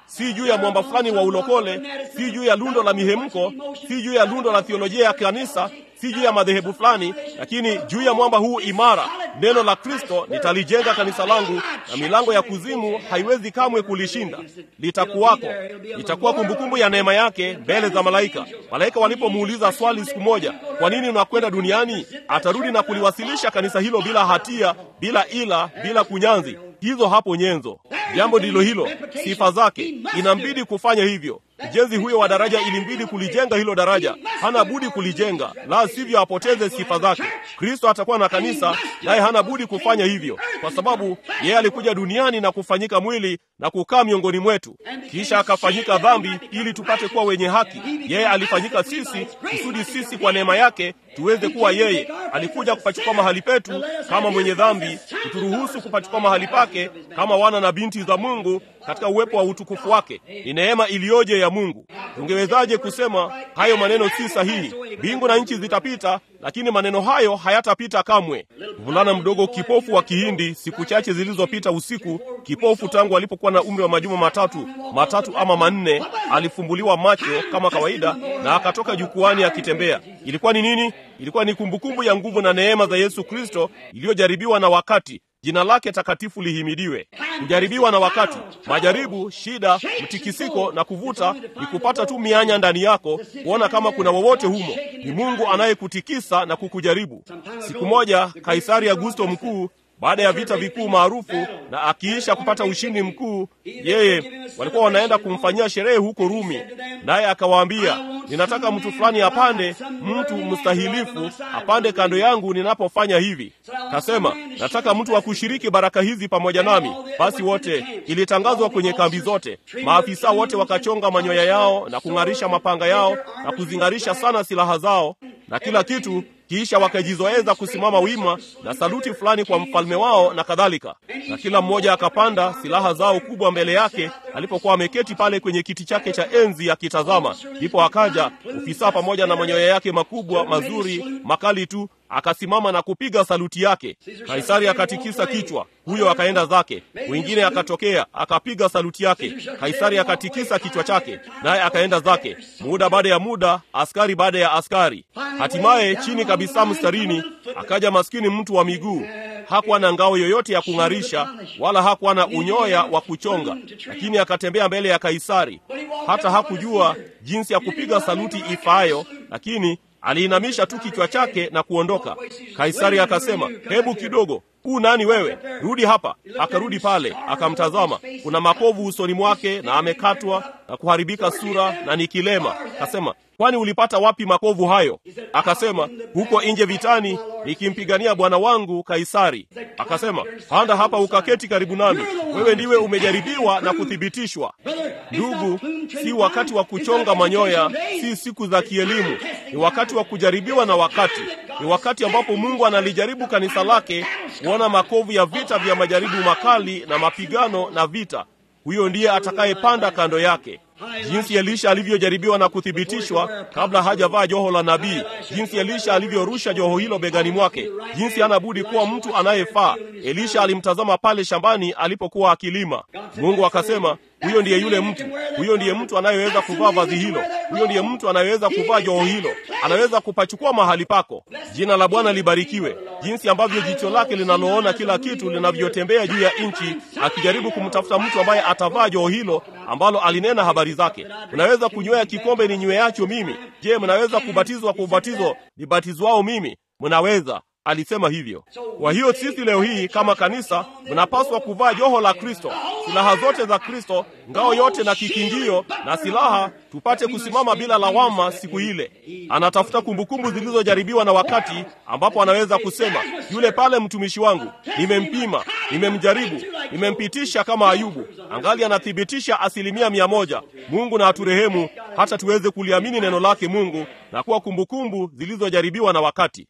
si juu ya mwamba fulani wa ulokole, si juu ya lundo la mihemko, si juu ya lundo la theolojia ya kanisa, si juu ya madhehebu fulani, lakini juu ya mwamba huu imara, neno la Kristo, nitalijenga kanisa langu, na milango ya kuzimu haiwezi kamwe kulishinda. Litakuwako, litakuwa kumbukumbu ya neema yake mbele za malaika. Malaika walipomuuliza swali siku moja, kwa nini unakwenda duniani? Atarudi na kuliwasilisha kanisa hilo bila hatia, bila ila, bila kunyanzi. Hizo hapo nyenzo. Jambo ndilo hilo, sifa zake. Inambidi kufanya hivyo. Mjenzi huyo wa daraja ilimbidi kulijenga hilo daraja, hana budi kulijenga, la sivyo apoteze sifa zake. Kristo atakuwa na kanisa, naye hana budi kufanya hivyo, kwa sababu yeye alikuja duniani na kufanyika mwili na kukaa miongoni mwetu, kisha akafanyika dhambi ili tupate kuwa wenye haki. Yeye alifanyika sisi kusudi sisi kwa neema yake tuweze kuwa yeye. Alikuja kupachukua mahali petu kama mwenye dhambi, kuturuhusu kupachukua mahali pake kama wana na binti za Mungu katika uwepo wa utukufu wake. Ni neema iliyoje ya Mungu! Tungewezaje kusema hayo maneno si sahihi? Mbingu na nchi zitapita, lakini maneno hayo hayatapita kamwe. Mvulana mdogo kipofu wa Kihindi, siku chache zilizopita usiku, kipofu tangu alipokuwa na umri wa majuma matatu matatu ama manne, alifumbuliwa macho kama kawaida na akatoka jukwani akitembea. Ilikuwa ni nini? Ilikuwa ni kumbukumbu ya nguvu na neema za Yesu Kristo iliyojaribiwa na wakati Jina lake takatifu lihimidiwe. Kujaribiwa na wakati, majaribu, shida, mtikisiko na kuvuta ni kupata tu mianya ndani yako, kuona kama kuna wowote humo. Ni Mungu anayekutikisa na kukujaribu. Siku moja Kaisari Augusto mkuu baada ya vita vikuu maarufu na akiisha kupata ushindi mkuu, yeye walikuwa wanaenda kumfanyia sherehe huko Rumi, naye akawaambia, ninataka mtu fulani apande, mtu mstahilifu apande kando yangu ninapofanya hivi. Kasema, nataka mtu wa kushiriki baraka hizi pamoja nami. Basi wote, ilitangazwa kwenye kambi zote, maafisa wote wakachonga manyoya yao na kung'arisha mapanga yao na kuzing'arisha sana silaha zao na kila kitu kisha wakajizoeza kusimama wima na saluti fulani kwa mfalme wao na kadhalika, na kila mmoja akapanda silaha zao kubwa mbele yake alipokuwa ameketi pale kwenye kiti chake cha enzi akitazama. Ndipo akaja ofisa pamoja na manyoya yake makubwa mazuri makali tu, akasimama na kupiga saluti yake. Kaisari akatikisa kichwa, huyo akaenda zake. Mwingine akatokea akapiga saluti yake. Kaisari akatikisa kichwa chake, naye akaenda zake. Muda baada ya muda, askari baada ya askari. Hatimaye chini kabisa mstarini akaja maskini mtu wa miguu. Hakuwa na ngao yoyote ya kung'arisha, wala hakuwa na unyoya wa kuchonga, lakini akatembea mbele ya Kaisari. Hata hakujua jinsi ya kupiga saluti ifaayo, lakini aliinamisha tu kichwa chake na kuondoka. Kaisari akasema, hebu kidogo, huu nani wewe? Rudi hapa. Akarudi pale, akamtazama. Kuna makovu usoni mwake na amekatwa na kuharibika sura na ni kilema. Akasema, kwani ulipata wapi makovu hayo? Akasema, huko nje vitani, nikimpigania bwana wangu Kaisari. Akasema, panda hapa ukaketi karibu nami, wewe ndiwe umejaribiwa na kuthibitishwa. Ndugu, si wakati wa kuchonga manyoya, si siku za kielimu, ni wakati wa kujaribiwa na wakati. Ni wakati ambapo Mungu analijaribu kanisa lake kuona makovu ya vita vya majaribu makali na mapigano na vita. Huyo ndiye atakayepanda kando yake. Jinsi Elisha alivyojaribiwa na kuthibitishwa kabla hajavaa joho la nabii, jinsi Elisha alivyorusha joho hilo begani mwake, jinsi hana budi kuwa mtu anayefaa. Elisha alimtazama pale shambani alipokuwa akilima. Mungu akasema, huyo ndiye yule mtu, huyo ndiye mtu anayeweza kuvaa vazi hilo, huyo ndiye mtu anayeweza kuvaa joho hilo, anaweza kupachukua mahali pako. Jina la Bwana libarikiwe. Jinsi ambavyo jicho lake linaloona kila kitu linavyotembea juu ya nchi, akijaribu kumtafuta mtu ambaye atavaa joho hilo ambalo alinena habari zake. Mnaweza kunywea kikombe ninyweacho mimi. Je, mnaweza kubatizwa kwa ubatizo nibatizwao mimi? Mnaweza. Alisema hivyo. Kwa hiyo sisi leo hii kama kanisa mnapaswa kuvaa joho la Kristo, silaha zote za Kristo, ngao yote na kikingio na silaha, tupate kusimama bila lawama siku ile. Anatafuta kumbukumbu zilizojaribiwa na wakati ambapo anaweza kusema, yule pale mtumishi wangu, nimempima, nimemjaribu, nimempitisha kama Ayubu, angali anathibitisha asilimia mia moja. Mungu na aturehemu hata tuweze kuliamini neno lake Mungu na kuwa kumbukumbu zilizojaribiwa na wakati.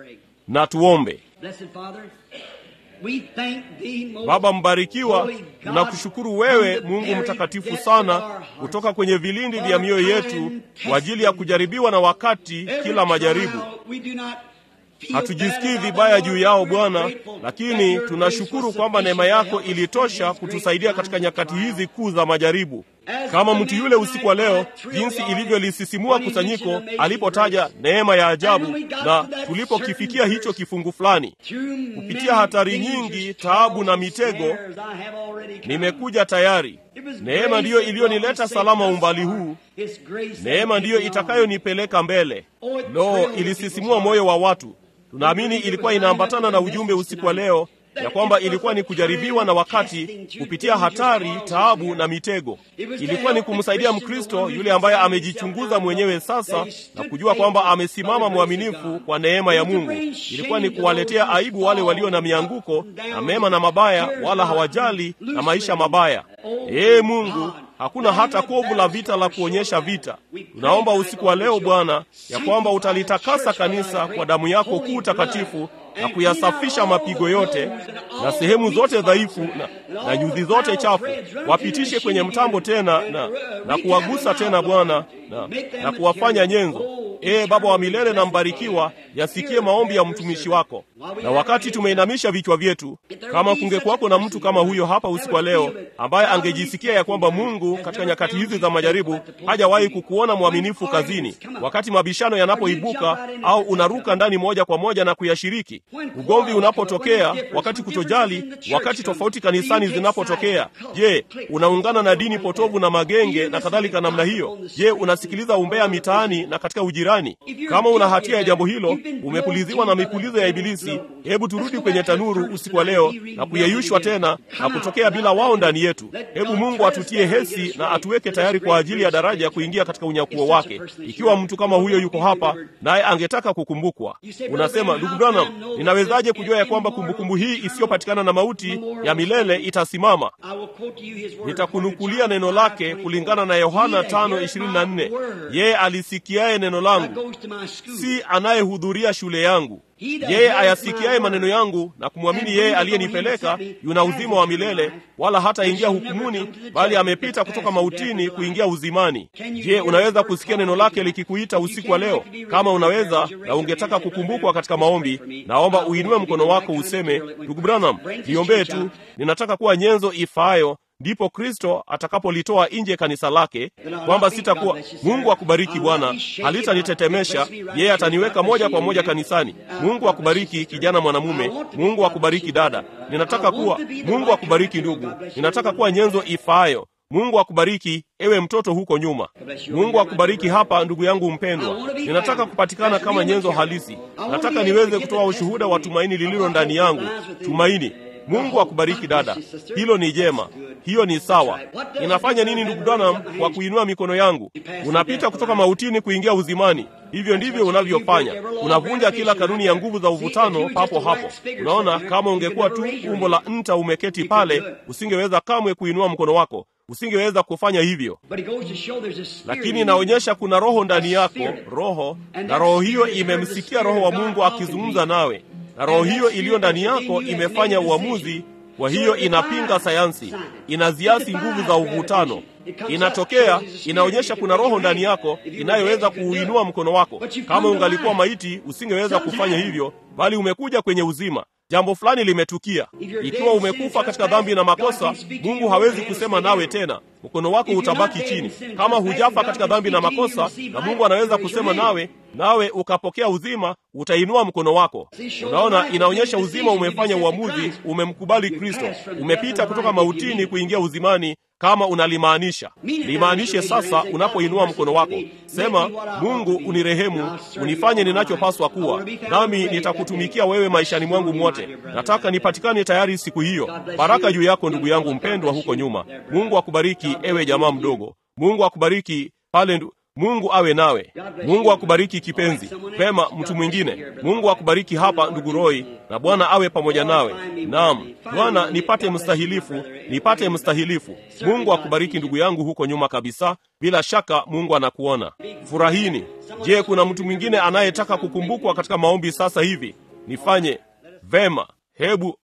Na tuombe. Baba mbarikiwa, tunakushukuru wewe Mungu mtakatifu sana, kutoka kwenye vilindi vya mioyo yetu kwa ajili ya kujaribiwa na wakati, kila majaribu. Hatujisikii vibaya juu yao Bwana, lakini tunashukuru kwamba neema yako ilitosha kutusaidia katika nyakati hizi kuu za majaribu. kama mtu yule usiku wa leo, jinsi ilivyolisisimua kusanyiko alipotaja neema ya ajabu, na tulipokifikia hicho kifungu fulani, kupitia hatari nyingi, taabu na mitego, nimekuja tayari. Neema ndiyo iliyonileta salama umbali huu. Neema ndiyo itakayonipeleka mbele. Lo, ilisisimua moyo wa watu. Tunaamini ilikuwa inaambatana na ujumbe usiku wa leo ya kwamba ilikuwa ni kujaribiwa na wakati kupitia hatari, taabu na mitego. Ilikuwa ni kumsaidia Mkristo yule ambaye amejichunguza mwenyewe sasa na kujua kwamba amesimama mwaminifu kwa neema ya Mungu. Ilikuwa ni kuwaletea aibu wale walio na mianguko na mema na mabaya, wala hawajali na maisha mabaya. Ee Mungu, hakuna hata kovu la vita la kuonyesha vita. Tunaomba usiku wa leo Bwana, ya kwamba utalitakasa kanisa kwa damu yako kuu takatifu na kuyasafisha mapigo yote na sehemu zote dhaifu na, na nyuzi zote chafu, wapitishe kwenye mtambo tena na, na kuwagusa tena Bwana na, na kuwafanya nyenzo. Ee Baba wa milele na mbarikiwa, yasikie maombi ya mtumishi wako. Na wakati tumeinamisha vichwa vyetu, kama kungekuwako na mtu kama huyo hapa usiku wa leo, ambaye angejisikia ya kwamba Mungu katika nyakati hizi za majaribu hajawahi kukuona mwaminifu kazini, wakati mabishano yanapoibuka au unaruka ndani moja kwa moja na kuyashiriki, ugomvi unapotokea, wakati kutojali, wakati tofauti kanisani zinapotokea, je, unaungana na dini potovu na magenge na kadhalika namna hiyo? Je, unasikiliza umbea mitaani na katika ujirani? Kama una hatia ya jambo hilo, umepuliziwa na mipulizo ya Ibilisi, hebu turudi kwenye tanuru usiku wa leo na kuyeyushwa tena na kutokea bila wao ndani yetu. Hebu Mungu atutie hesi na atuweke tayari kwa ajili ya daraja ya kuingia katika unyakuo wake. Ikiwa mtu kama huyo yuko hapa naye angetaka kukumbukwa, unasema ndugu Branham, ninawezaje kujua ya kwamba kumbukumbu hii isiyopatikana na mauti ya milele itasimama? Nitakunukulia neno lake kulingana na Yohana 5:24 yeye alisikiaye neno langu si anayehudhuria shule yangu yeye ayasikiaye maneno yangu na kumwamini yeye aliyenipeleka yuna uzima wa milele, wala hataingia hukumuni, bali amepita kutoka mautini kuingia uzimani. Je, unaweza kusikia neno lake likikuita usiku wa leo? Kama unaweza na ungetaka kukumbukwa katika maombi, naomba uinue mkono wako useme, ndugu Branham, niombee tu, ninataka kuwa nyenzo ifaayo ndipo Kristo atakapolitoa nje kanisa lake, kwamba sitakuwa. Mungu akubariki Bwana, halitanitetemesha yeye, ataniweka moja kwa moja kanisani. Mungu akubariki kijana mwanamume, Mungu akubariki dada. Ninataka kuwa, Mungu akubariki ndugu, ninataka kuwa nyenzo ifaayo. Mungu akubariki ewe mtoto huko nyuma. Mungu akubariki hapa, ndugu yangu mpendwa. Ninataka kupatikana kama nyenzo halisi. Nataka niweze kutoa ushuhuda wa tumaini lililo ndani yangu, tumaini Mungu akubariki dada, hilo ni jema, hiyo ni sawa. Inafanya nini ndugu Branham kwa kuinua mikono yangu? Unapita kutoka mautini kuingia uzimani. Hivyo ndivyo unavyofanya, unavunja kila kanuni ya nguvu za uvutano papo hapo. Unaona, kama ungekuwa tu umbo la nta umeketi pale, usingeweza kamwe kuinua mkono wako, usingeweza kufanya hivyo. Lakini inaonyesha kuna roho ndani yako, roho na roho hiyo imemsikia Roho wa Mungu akizungumza nawe na roho hiyo iliyo ndani yako imefanya uamuzi. Kwa hiyo inapinga sayansi, inaziasi nguvu za uvutano. Inatokea, inaonyesha kuna roho ndani yako inayoweza kuuinua mkono wako. Kama ungalikuwa maiti, usingeweza kufanya hivyo, bali umekuja kwenye uzima. Jambo fulani limetukia. Ikiwa umekufa katika dhambi na makosa, Mungu hawezi kusema nawe tena, mkono wako utabaki chini. Kama hujafa katika dhambi na makosa, na Mungu anaweza kusema nawe, nawe ukapokea uzima, utainua mkono wako. Unaona, inaonyesha uzima umefanya uamuzi, umemkubali Kristo, umepita kutoka mautini kuingia uzimani. Kama unalimaanisha limaanishe sasa. Unapoinua mkono wako, sema Mungu, unirehemu, unifanye ninachopaswa kuwa, nami nitakutumikia wewe maishani mwangu mwote. Nataka nipatikane tayari siku hiyo. Baraka juu yako ndugu yangu mpendwa huko nyuma. Mungu akubariki ewe jamaa mdogo. Mungu akubariki pale ndu... Mungu awe nawe. Mungu akubariki kipenzi. Pema mtu mwingine. Mungu akubariki hapa ndugu Roy, na Bwana awe pamoja nawe. Naam, Bwana nipate mstahilifu, nipate mstahilifu. Mungu akubariki ndugu yangu huko nyuma kabisa. Bila shaka Mungu anakuona. Furahini. Je, kuna mtu mwingine anayetaka kukumbukwa katika maombi sasa hivi? Nifanye vema. Hebu